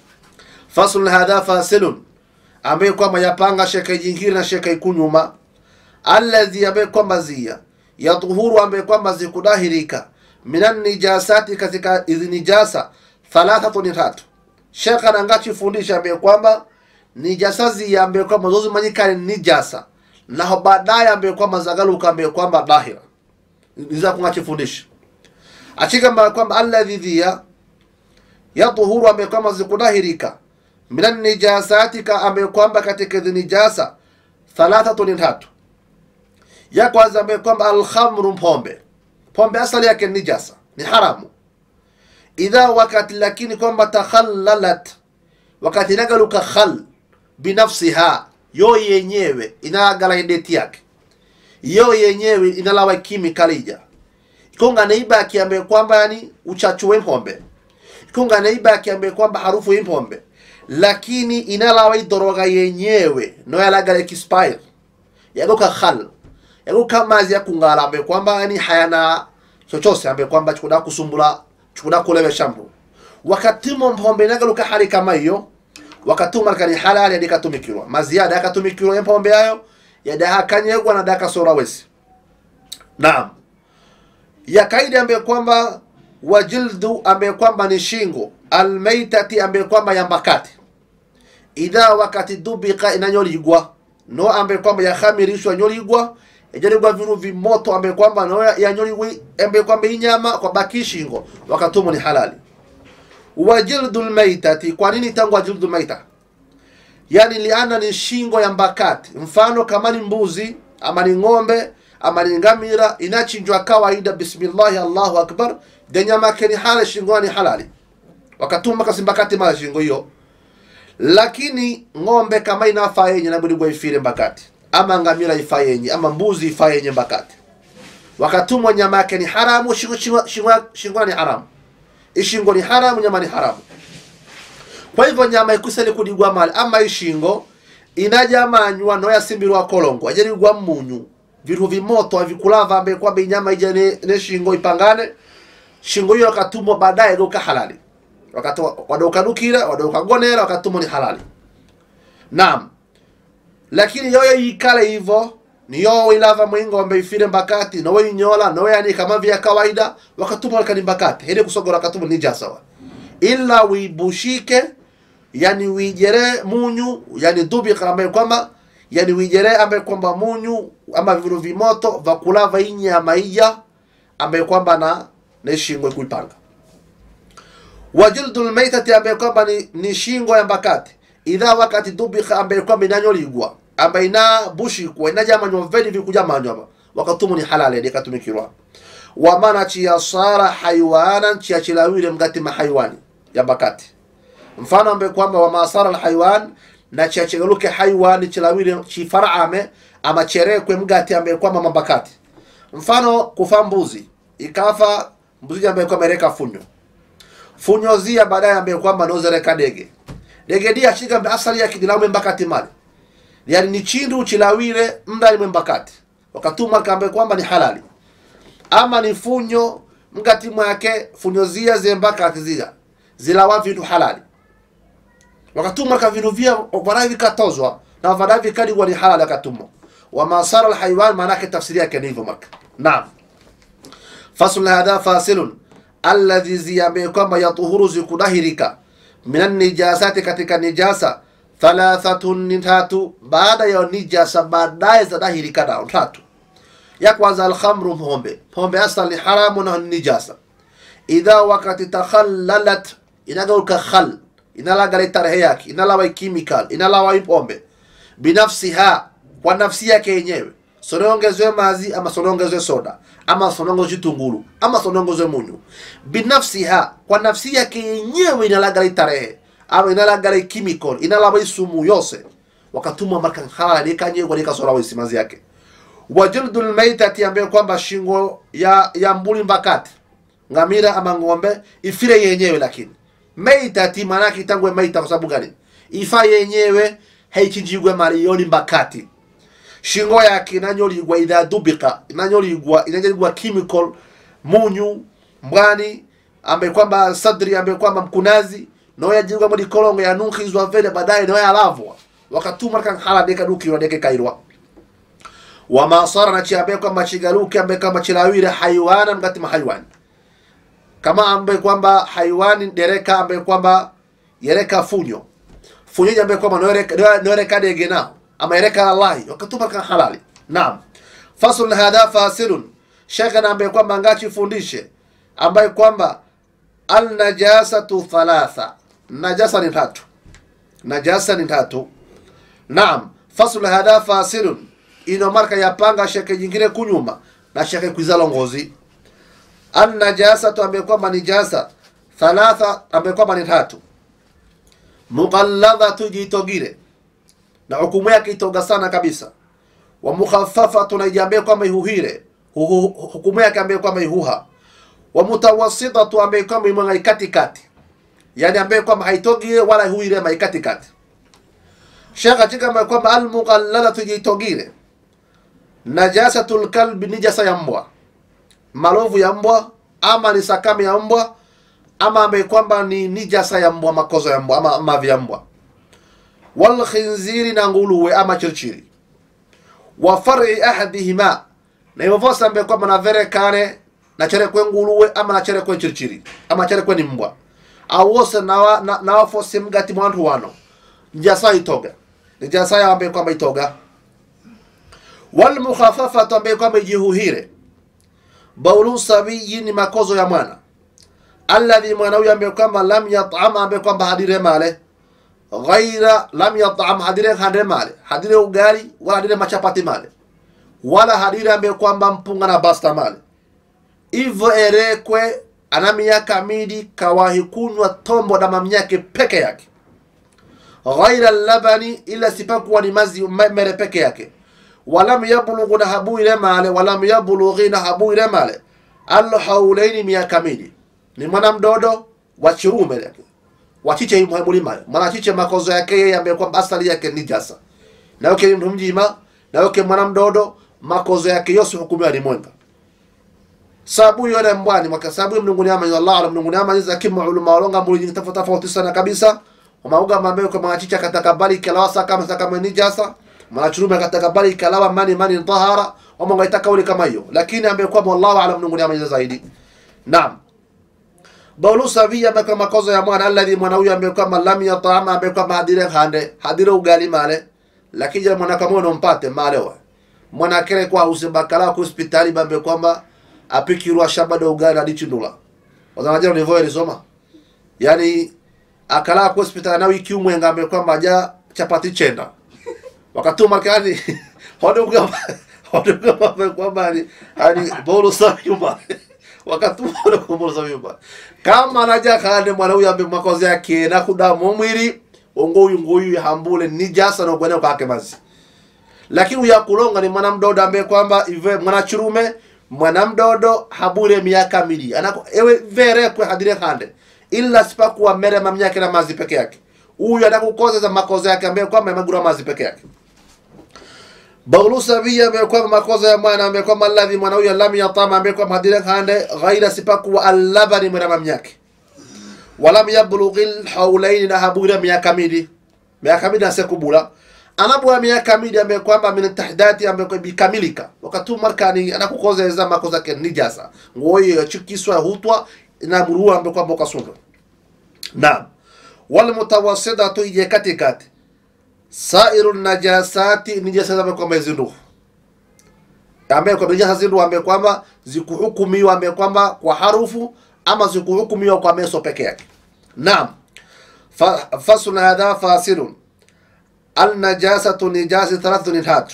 faslun hadha fasilun ambaye kwamba yapanga sheka jingine na sheka ikunyuma alladhi ambaye kwamba zia yatuhuru ambaye kwamba zikudahirika minan nijasati katika hizi nijasa thalathatu ni tatu shekha nangachifundisha ambaye kwamba nijasa zia ambaye kwamba zozimanyikane nijasa naho baadaye ambaye kwamba zagaluka ambaye kwamba dahira niza kungachifundisha achigamba kwamba alladhi dhia yatuhuru ambaye kwamba zikudahirika minan nijasatika ambaye kwamba katika hizi nijasa thalathatu ni tatu ya kwanza ambaye kwamba alkhamru pombe pombe asali yake ni nijasa ni haramu idha wakati lakini kwamba takhallalat wakati inagaluka khal binafsiha yo yenyewe inagala ideti yake yo yenyewe inalawa kimikalija ikonga naibaki ambaye kwamba yani uchachu wempombe ikonga naibaki ambaye kwamba harufu impombe lakini inalawa idoroga yenyewe no yalagala kispire yagoka khal yagoka mazi ya kungala ambaye kwamba yani hayana chochose ambaye kwamba chikuda kusumbula chikuda kulewesha mtu wakati mpombe inagaluka hali kama hiyo wakati markani halali yadikatumikirwa maziada yakatumikirwa yempombe yayo yadahakanyegwa na dakasora wesi naam ya kaidi ambaye kwamba wajildu ambaye kwamba ni shingo almaitati ambaye kwamba yambakati idha wakati dubika inanyoligwa no ambaye kwamba yakhamirishwa nyoligwa yajaligwa vinu vimoto ambaye kwamba no yanyoligwi ambaye kwamba inyama kwa baki shingo wakatumo ni halali wajildu lmaitati kwa nini tangu wajildu maita yani liana ni shingo ya mbakati mfano kama ni mbuzi ama ni ng'ombe ama ni ngamira inachinjwa kawaida bismillahi allahu akbar denyamake ni hala shingo ni halali wakatuma kasimbakati mala shingo hiyo lakini ng'ombe kama inafaa yenye nabudigwa ifire mbakati ama ngamira ifaa yenye ama mbuzi ifaa yenye mbakati wakatumwa nyama yake ni haramu shingo, shingo, shingo, shingo ni haramu ishingo ni haramu nyama ni haramu kwa hivyo nyama ikuseni kudigwa mali ama ishingo inajamanywa no yasimbirwa kolongo ajarigwa munyu vitu vimoto avikulava ambaye kwamba inyama ija ne, ne shingo ipangane shingo hiyo wakatumwa baadaye doka halali wakati wadokanukira wadokagonera wakatumwa ni halali naam lakini yoyo ikale hivyo niyo ilava mwingombe ifire mbakati nowe inyola nowe yani kama vya kawaida wakatumwa kani mbakati hili kusogora wakatumwa ni jasawa ila wibushike yani wijere munyu yani dubika ambaye kwamba yani wijere ambaye kwamba munyu ama viru vimoto vakulava inyama iya ambaye kwamba na na shingo kuipanga wajildu lmaitati ambaye kwamba ni, ni shingo ya mbakati idha wakati dubika ambaye kwamba inanyoligwa ambaye ina bushikwa inajamanywa vedi vikujamanywa wakatumu ni halali dikatumikirwa wamana chiyasara haiwanan chiyachilawile mgati mahaiwani ya mbakati mfano ambaye kwamba wamasara alhaiwan na chiachegaluke haiwani chilawile chifarame ama cherekwe mgati ambaye kwamba mambakati mfano kufa mbuzi ikafa mbuzi ambaye kwamba ereka funyo funyo zia baadaye ambaye kwamba nozereka dege dege dia chiga asali ya kidilaume mbakati mali yani ni chindu chilawile mdali mbakati wakatuma kambe kwamba ni halali ama ni funyo mgati mwake funyo zia zembakati zia zilawa vitu halali wakatuma ka vintu vya varahi vikatozwa na varahi vikadigwa ni halali akatumwa wamasara alhaiwan maanake tafsiri yake ni hivyo marka naam fasl hadha fasilun alladhi ziyambe kwamba yatuhuru zikudahirika minan nijasati katika nijasa thalathatun ni tatu baada ya nijasa baadaye zadahirika nao tatu ya kwanza alkhamru pombe pombe asal ni haramu na nijasa idha wakati takhallalat inagauka khal inalagala tarehe yake inalawa chemical inalawa ipombe binafsiha kwa nafsi yake yenyewe sonongezwe mazi ama sonongezwe soda ama sonongezwe tunguru ama sonongezwe munyu binafsiha kwa nafsi yake yenyewe inalagala tarehe ama inalagala chemical inalawa isumu yose wakatuma marka halali kanyegwa nikasora wisi mazi yake wajildu lmaitati ambaye kwamba shingo ya ya mbuli mbakati ngamira ama ng'ombe ifire yenyewe lakini maitati maanake itangwe maita kwa sababu gani ifa yenyewe haichinjigwe mali yoni mbakati shingo yake inanyoligwa idha dubika inanyoligwa inanyoligwa chemical munyu mbwani ambaye kwamba sadri ambaye kwamba mkunazi no yajigwa muri kolongo ya nunkizwa vile baadaye no yalavwa wakatuma kan hala deka duki wa deka kairwa wama sara na chiambe kwamba chigaluki ambaye kwamba chilawire haywana mgati mahaywan kama ambaye kwamba hayawani dereka ambaye kwamba yereka funyo funyo ambaye kwamba noereka noereka dege nao ama yereka allahi wakatuma kan halali naam faslun hadha fasilun shekhe na ambaye kwamba ngachi fundishe ambaye kwamba alnajasatu thalatha najasa ni tatu najasa ni tatu naam fasl hadha fasilun ino marka yapanga sheke jingine kunyuma na sheke kwizalo ngozi alnajasatu ambaye kwamba ni jasa thalatha ambaye kwamba ni tatu muqalladhatu jitogire na hukumu yake itoga sana kabisa wa mukhaffafatu na ijiambie kwamba ihuhire hukumu yake ambaye kwamba ihuha wa mutawassitatu ambaye kwamba imwenga katikati yani ambaye kwamba haitogire wala ihuire mai katikati shaka chika ambaye kwamba almuqalladatu jitogire najasatul kalbi ni jasa ya mbwa malovu ya mbwa ama ni sakame ya mbwa ama ambaye kwamba ni nijasa ya mbwa makozo ya mbwa ama mavi ya mbwa wal khinziri na nguluwe ama chirchiri wa far'i ahadihima na hivyo vosa ambaye kwamba na vere kane na chere kwe nguluwe ama na chere kwe chirchiri ama chere kwe ni mbwa au wose na wa, na, na wafose mgati mwantu wano njasa itoga ni jasa ya ambaye kwamba itoga wal mukhaffafatu ambaye kwamba ijihuhire baulu sabiyi ni makozo ya mwana alladhi mwana huyo ambaye kwamba lam yat'am ambaye kwamba hadire male ghaira lam yat'am hadire hadire male hadire ugali wala hadire machapati male wala hadire ambaye kwamba mpunga na basta male hivyo erekwe ana miaka midi kawahi kunywa tombo na mamyake peke yake ghaira labani ila sipakuwa ni mazi mere peke yake walam yablughu na habuire male walam yablughi na habuire male alhaulaini miaka midi ni mwana mdodo wa chirume yake wachiche mulima mwana chiche makozo yake yeye ambaye kwamba asali yake ni jasa na yoke mtu mjima na yoke mwana mdodo makozo yake yose hukumiwa ni mwenga sabu yone mbwani mwaka sabu mnunguni ama Allah ala mnunguni ama za kimu ulama walonga mbuli nyingi tofauti tofauti sana kabisa umauga mambe kwa machicha katakabali kalawa saka kama saka ni jasa mwana chirume katakabali kalawa mani mani tahara wama ngaita kauli kama hiyo lakini ambaye kwamba Allah ala mnunguni ama zaidi naam baulu savia ambaye kwamba makozo ya mwana alladhi mwana huyo ambaye kwamba lam yatama ambaye kwamba hadire hande hadire ugali male lakini jana mwana kama uno mpate male wa mwana kere kwa usibakala kwa hospitali bambe kwamba apikirwa shamba do ugali hadi chindula wazanaje ni voye lisoma yani akala kwa hospitali na wiki umwe ngambe kwamba aja chapati chenda wakatuma kani hodo kama hodo kama kwamba ni ani baulu savia wakatuma kumbolo za vyumba kama naja kande mwana huyu ambe makozi yake na kudamu mwili ongoyu ngoyu hambule ni jasa na kwenda kwake mazi lakini uya kulonga ni mwana mdodo ambaye kwamba ive mwana churume mwana mdodo habure miaka mili anako ewe vere kwa hadire kande illa sipakuwa mere mamnyake na mazi peke yake huyu anakukoza za makozi yake ambaye kwamba yamegura mazi peke yake baulu sabia ambaye kwamba makoza ya mwana ambaye kwamba alladhi mwana huyo lam yatama ambaye kwamba hadire kande ghaira sipakuwa allabani mwana mamnyake walam yablughi alhawlaini na habura miaka mili miaka mili asekubula anabwa miaka mili ambaye kwamba min tahdati ambaye kwamba bikamilika wakati markani anakukoza za makoza ke nijasa ngoyo chukiswa hutwa na murua ambaye kwamba ukasundwa naam wal mutawassidatu ije katikati sairu najasati ni jasa ambaye kwamba zinduhu ambaye kwamba jasa zinduhu ambaye kwamba zikuhukumiwa ambaye kwamba kwa harufu ama zikuhukumiwa kwa meso peke yake naam fasl hadha fasilun alnajasatu nijasi thalathu ni tatu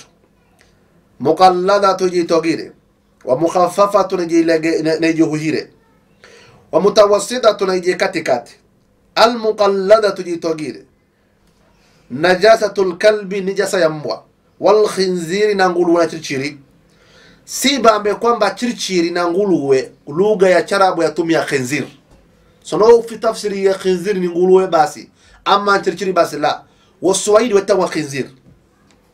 muqalladatu jitogire wa mukhaffafatu nijihuhire wa mutawassitatu nije katikati almuqalladatu jitogire najasatu lkalbi ni jasa ya mbwa walkhinziri na nguluwe na chirichiri simba ambaye kwamba chirichiri na nguluwe lugha ya charabu yatumia khinzir sono fi tafsiri ya khinzir ni nguluwe basi ama chirichiri basi la waswahili watawa khinzir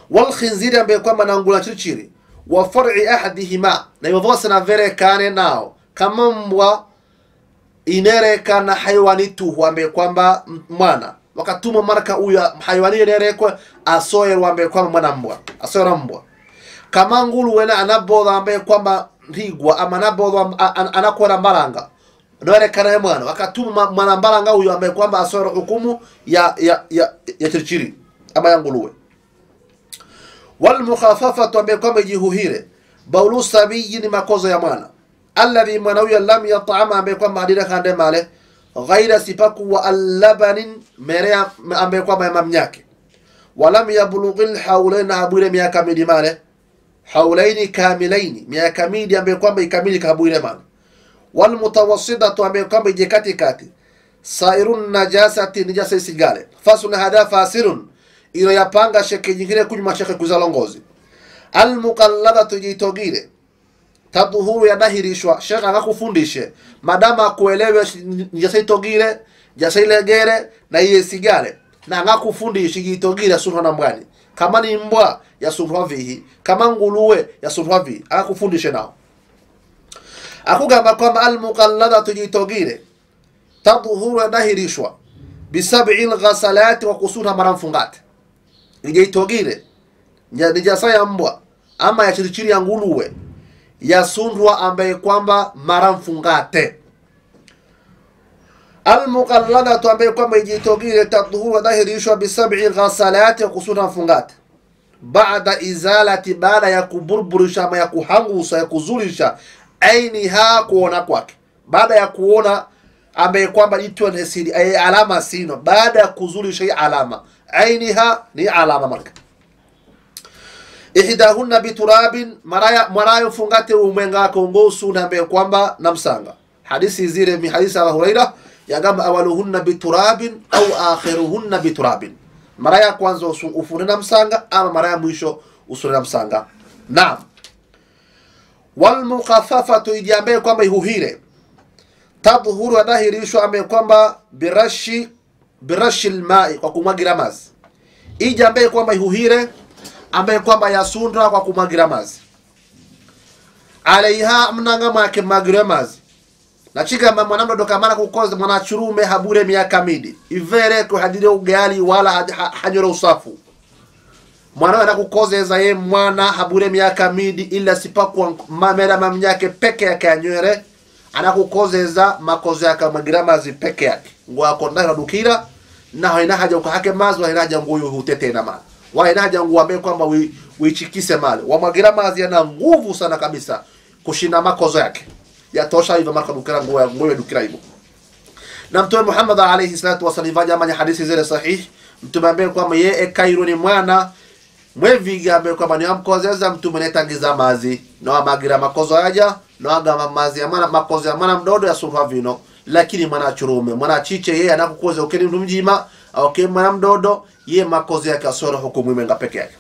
walkhinziri ambaye kwamba na ngula chirichiri wa far'i ahadihima na hivyo vose na verekane nao kama mbwa inerekana haiwani tuhu ambaye kwamba m- mwana wakatuma marka huyo haiwani inerekwe asoyerwa ambaye kwamba mwana mbwa asoyera mbwa kama ngulu wena anabodha ambaye kwamba ntigwa ama anabodha a- an- anakora mbalanga noerekana ye mwana wakatuma mwana mbalanga huyo ambaye kwamba asoyera hukumu ya ya ya, ya chirichiri ama ya nguluwe walmukhafafatu ambaye kwamba ijihuhire baulu sabiyi ni makozo ya mwana alladhi mwana huyo lam yatama ambaye kwamba hadira kande male ghaira sipaku wa allabanin merea ambaye kwamba ya mamnyake walam yablughi lhaulain habwire miaka midi male haulaini kamilaini miaka midi ambaye kwamba ikamili kahabwire male walmutawasitatu ambaye kwamba ije katikati sairun najasati nijasa isigale fasun hada fasirun ilo yapanga sheke nyingine kunyuma sheke kuzalongozi almuqalladatu jitogire taduhuru yanahirishwa shekhe akakufundishe madama akuelewe shi- njasa itogire jasa ilegere na iye sigale na angakufundishe jitogire sunhwa na mbwani kama ni mbwa yasunhwa vihi kama nguluwe yasunhwa vihi akakufundishe nao akugamba kwamba almuqalladatu jitogire taduhuru yanahirishwa bisabi lghasalati wa kusunha mara mfungate ijeitogire nya- nijasa ya mbwa ama ya chirichiri ya nguluwe yasundwa ambaye kwamba mara mfungate almuqalladatu ambaye kwamba ijitogire tadhuru wadhahirishwa bisabi ghasalati ya kusunda mfungate baada izalati baada ya kuburburisha ama ya kuhangusa ya kuzulisha ainiha kuona kwake baada ya kuona ambaye kwamba itwa nesidi ay alama sino baada ya kuzulisha hii alama ainiha ni alama marka ihdahunna biturabin maraya mwarayo fungate umwenga kongo suna ambaye kwamba namsanga hadisi zile mi hadisi ya huraira yagamba awaluhunna biturabin au akhiruhunna biturabin mara ya kwanza usu- ufune na msanga ama mara ya mwisho usune na msanga naam walmukhafafatu iji ambaye kwamba ihuhire tadhhuru adahirishwa ambaye kwamba birashi birashi lmai kwa kumwagira mazi iji ambaye kwamba ihuhire ambaye kwamba yasundwa kwa kumwagira mazi alaiha mnanga mwake magire mazi nachigamba mwanamdodo kamana kukoza mwanachurume habure miaka midi ivere kuhadire ugali wala ha- ha- hanyore usafu mwana ana kukozeza ye mwana habure miaka midi ila sipakwa mamera mamnyake peke yake anywere anakukozeza makozo yake mwagira mazi peke yake ngo akonda dukira naho ina haja ukahake mazi wa ina haja nguyu hutete na mali wa ina haja nguyu ambaye kwamba wi- uichikise mali wamwagira mazi yana nguvu sana kabisa kushinda makozo yake yatosha hivyo marka dukira nguyu nguyu dukira hivyo na mtume Muhammad alayhi salatu wasallam ivaja manya hadithi zile sahihi mtume ambaye kwamba ye ekairo ni mwana mweviga ambaye kwamba ni amkozeza mtume netangiza mazi no amagira makozo yaja no agama mazi ya mwana makozo ya mwana mdodo ya surwa vino lakini mwana churume mwana chiche yeye anakukoza ukeni mtu mjima au ke mwana mdodo ye makozo yake asoro hukumu imenga peke yake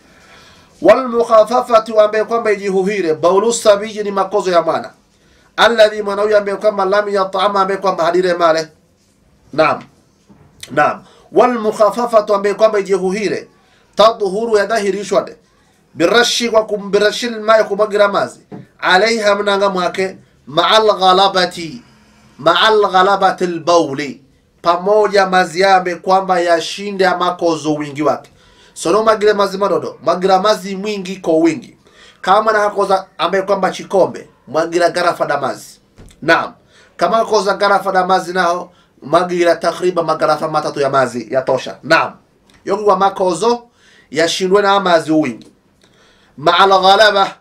wal mukhafafati ambaye kwamba ijihuhire baulu sabiji ni makozo ya mwana alladhi mwana huyo ambaye kwamba lam yatama ambaye kwamba hadire male naam naam wal mukhafafatu ambaye kwamba ijihuhire tadhhuru yadahirishwa de birashi kwa kumbirashil ma kumwagira mazi alaiha mnanga mwake ma'al ghalabati ma'al ghalabati albawli pamoja mazi yambe kwamba yashinde amakozo wingi wake sono magire mazi madodo magira mazi mwingi kwa wingi kama na koza ambaye kwamba chikombe mwagira garafa da mazi naam kama koza garafa da mazi nao magira takriban magarafa matatu ya mazi yatosha naam yokuwa makozo yashindwe na amazi uwingi maal ghalaba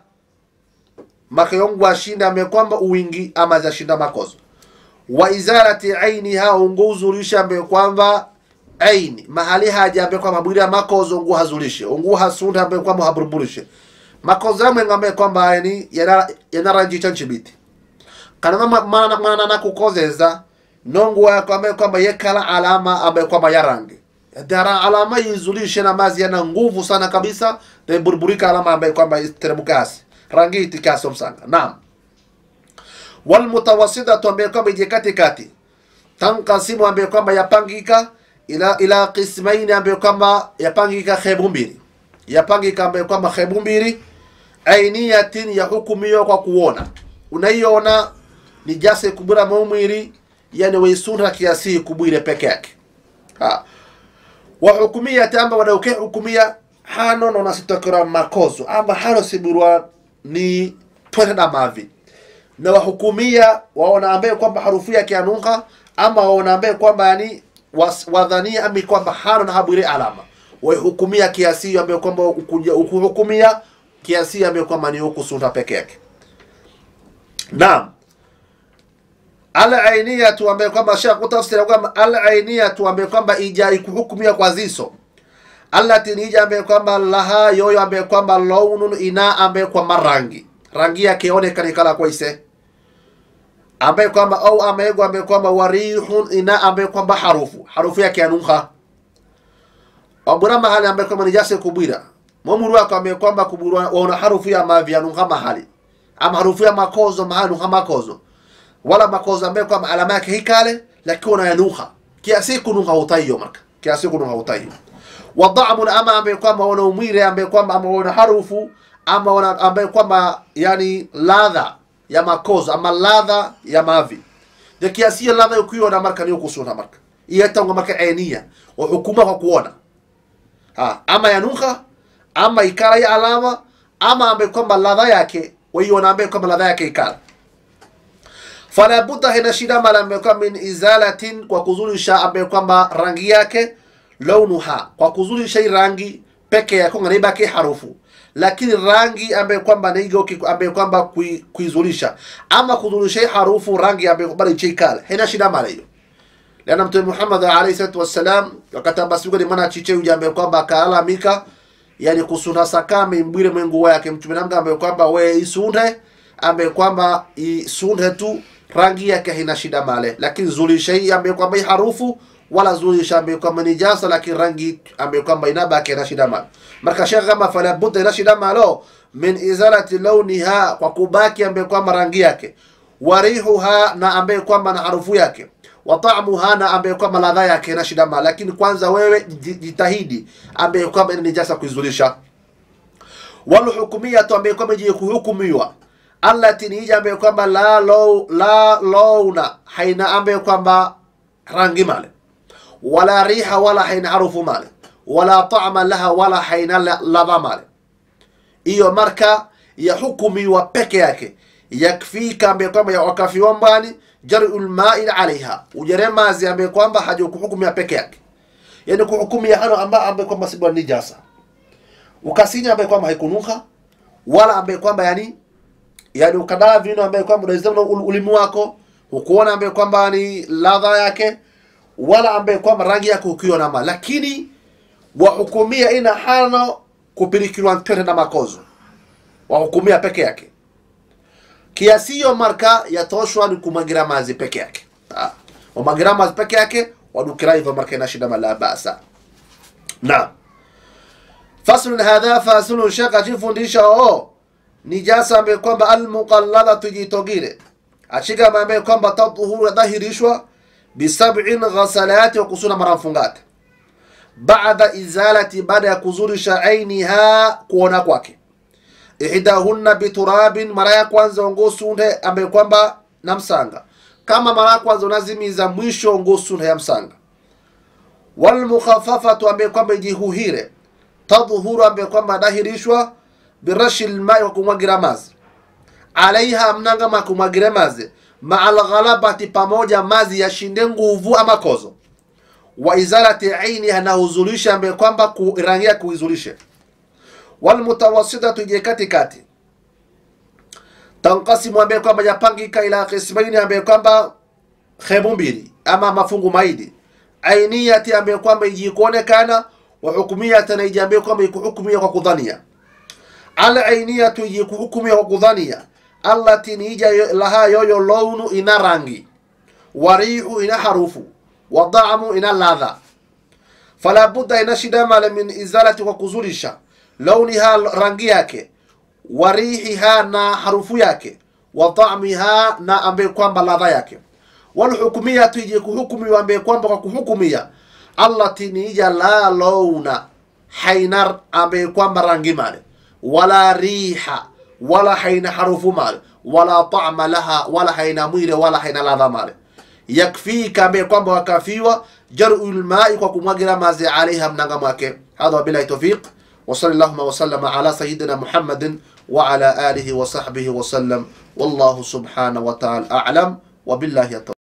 makayongu ashinda ambaye kwamba uwingi amazi ashinda makozo wa izarati ainiha unguzulisha ambaye kwamba aini mahali haja ambaye kwamba bwira makozo ungu hazulishe ungu hasunda ambaye kwamba haburburishe makozo yamwe ngambe kwamba yani yana yanaranjita nchibiti kana mama mana mana na kukozeza nongo yako ambaye kwamba yekala alama ambaye kwamba ya rangi dara alama yizulishe na mazi yana nguvu sana kabisa na burburika alama ambaye kwamba iteremukasi rangi itikaso msanga naam wal mutawassitatu ambaye kwamba ije katikati tankasimu ambaye kwamba yapangika ila ila qismaini ambaye kwamba yapangika hebu mbili yapangika ambaye kwamba hebu mbili ainiyatin yahukumiwa kwa kuona unaiona ni jase kubura maumwiri yani waisunha kiasi kubwire peke yake ha wahukumiyati amba wadauke hukumia hano nona sitokera makozo amba hano siburwa ni twende na mavi na wahukumia waona ambaye kwamba harufu yake anuka ama waona ambaye kwamba yani was- wadhania ami kwamba hano na habwire alama waihukumia kiasi hiyo ambaye kwamba ukuja- ukuhukumia kiasi hiyo ambaye kwamba ni huku sunna peke yake naam alainiyatu ambaye kwamba sha kutafsira kwamba alainiyatu ambaye kwamba ija ikuhukumia kwa ziso allati ni ija ambaye kwamba laha yoyo ambaye kwamba launun ina ambaye kwamba rangi rangi yake onekani kala kwaise ambaye kwamba au amego ambaye kwamba warihun ina ambaye kwamba harufu harufu yake anuha wabura mahali ambaye kwamba ni jase kubwira momuru wako ambaye kwamba kubura waona harufu ya mavi anuha mahali ama harufu ya makozo mahali anuha makozo wala makozo ambaye kwamba alama yake hikale lakini unayanuha kiasi kunuha utayo marka kiasi kunuha utayo wadhamun ama ambaye kwamba wana umwire ambaye kwamba ama wana harufu ama wana ambaye kwamba yani ladha ya makozo ama ladha ya mavi de kiasi ya ladha ukiona marka ni ukusuna marka iyatango marka ainiya wa hukuma kwa kuona ha ama yanuha ama ikala ya alama ama ambaye kwamba ladha yake waiona ambaye kwamba ladha yake ikala fala budda hina shida mala ambaye kwamba min izalatin kwa kuzulisha ambaye kwamba rangi yake launuha kwa kuzulisha hii rangi peke yake nganibaki harufu lakini rangi ambaye kwamba naigo ambaye kwamba kui- kuizulisha ama kuzulisha hii harufu rangi ambaye kwamba ichikala hina shida mala hiyo lana mtume Muhammad alayhi salatu wassalam wakati basi ni mwana chiche huja ambaye kwamba akaalamika yani kusuna sakame mbwire mwengu wake mtume namga ambaye kwamba we isunde ambaye kwamba isunde tu rangi yake haina shida male lakini zulisha hii ambaye kwamba hii harufu wala zulisha ambaye kwamba ni jasa lakini rangi ambaye kwamba inabaki haina shida male marka shekha kama fala budda ina shida malo min izalati launiha kwa kubaki ambaye kwamba rangi yake warihuha na ambaye kwamba na harufu yake wa ta'muha na ambaye kwamba ladha yake na shida male lakini kwanza wewe ji- jitahidi ambaye kwamba ni jasa kuizulisha walhukumiyatu ambaye kwamba je kuhukumiwa allati ni ija ambaye kwamba la law, la launa haina ambaye kwamba rangi male wala riha wala haina harufu male wala ta'ma laha wala haina la- ladha male hiyo marka ya hukumiwa peke yake yakfika ambaye kwamba ya wakafiwa mbani jar'ul ma'i alaiha ujare mazi ambaye kwamba haja kuhukumia peke yake yani kuhukumia hano amba ambaye kwamba si bwana nijasa ukasinya ambaye kwamba haikunuka wala ambaye kwamba yani yani ukadaa vino ambaye kwamba unaweza ulimi wako ukuona ambaye kwamba ni ladha yake wala ambaye kwamba rangi yake ukiona ma lakini wahukumia ina hano kupirikirwa ntwende na makozo wahukumia peke yake kiasi hiyo marka yatoshwa ni kumagira mazi peke yake Ah, wamagira mazi peke yake wadukira hivyo marka ina shida mala basa naam faslun hadha faslun shaka chifundisha oo ni jasa ambaye kwamba almuqalladatu jitogire achika ambaye kwamba tadhuru dhahirishwa bisab'in ghasalati wa kusuna mara mfungate baada izalati baada ya kuzulisha ainiha kuona kwake ihdahunna biturabin mara ya kwanza ongosunde ambaye kwamba na msanga kama mara ya kwanza unazimiza mwisho ongosunde ya msanga walmukhaffafatu ambaye kwamba ijihuhire tadhhuru ambaye kwamba dahirishwa birashi lmai wa kumwagira mazi alaiha mnangama kumwagira mazi maa alghalabati pamoja mazi yashinde nguvu ama kozo wa izalati ainiha na huzulisha ambaye kwamba kurangia kuizulishe walmutawassitatu je katikati tankasimu ambaye kwamba yapangika ila qismaini ambaye kwamba khemu mbili ama mafungu maidi ainiyati ambaye kwamba ijikuonekana wa hukumiyata na iji ambaye kwamba ikuhukumia kwa kudhania ala ainiyatu ijikuhukumia kwa kudhania allati ni ija yo- laha yoyo launu ina rangi warihu ina harufu wadamu ina ladha fala budda ina shida male min izalati kwa kuzulisha launiha rangi yake warihiha na harufu yake wa ta'miha na ambaye kwamba ladha yake walhukumiyatu ije kuhukumiwa ambaye kwamba kwa kuhukumia allati ni ija la launa haina ambaye kwamba rangi male wala riha wala haina harufu male wala ta'ma laha wala haina mwile wala haina ladha male yakfika ambaye kwamba wakafiwa jaru lmai kwa kumwagira mazi alaiha mnanga mwake hadha wabillahi tawfiq وصلى اللهم وسلم على سيدنا محمد وعلى آله وصحبه وسلم والله سبحانه وتعالى أعلم وبالله التوفيق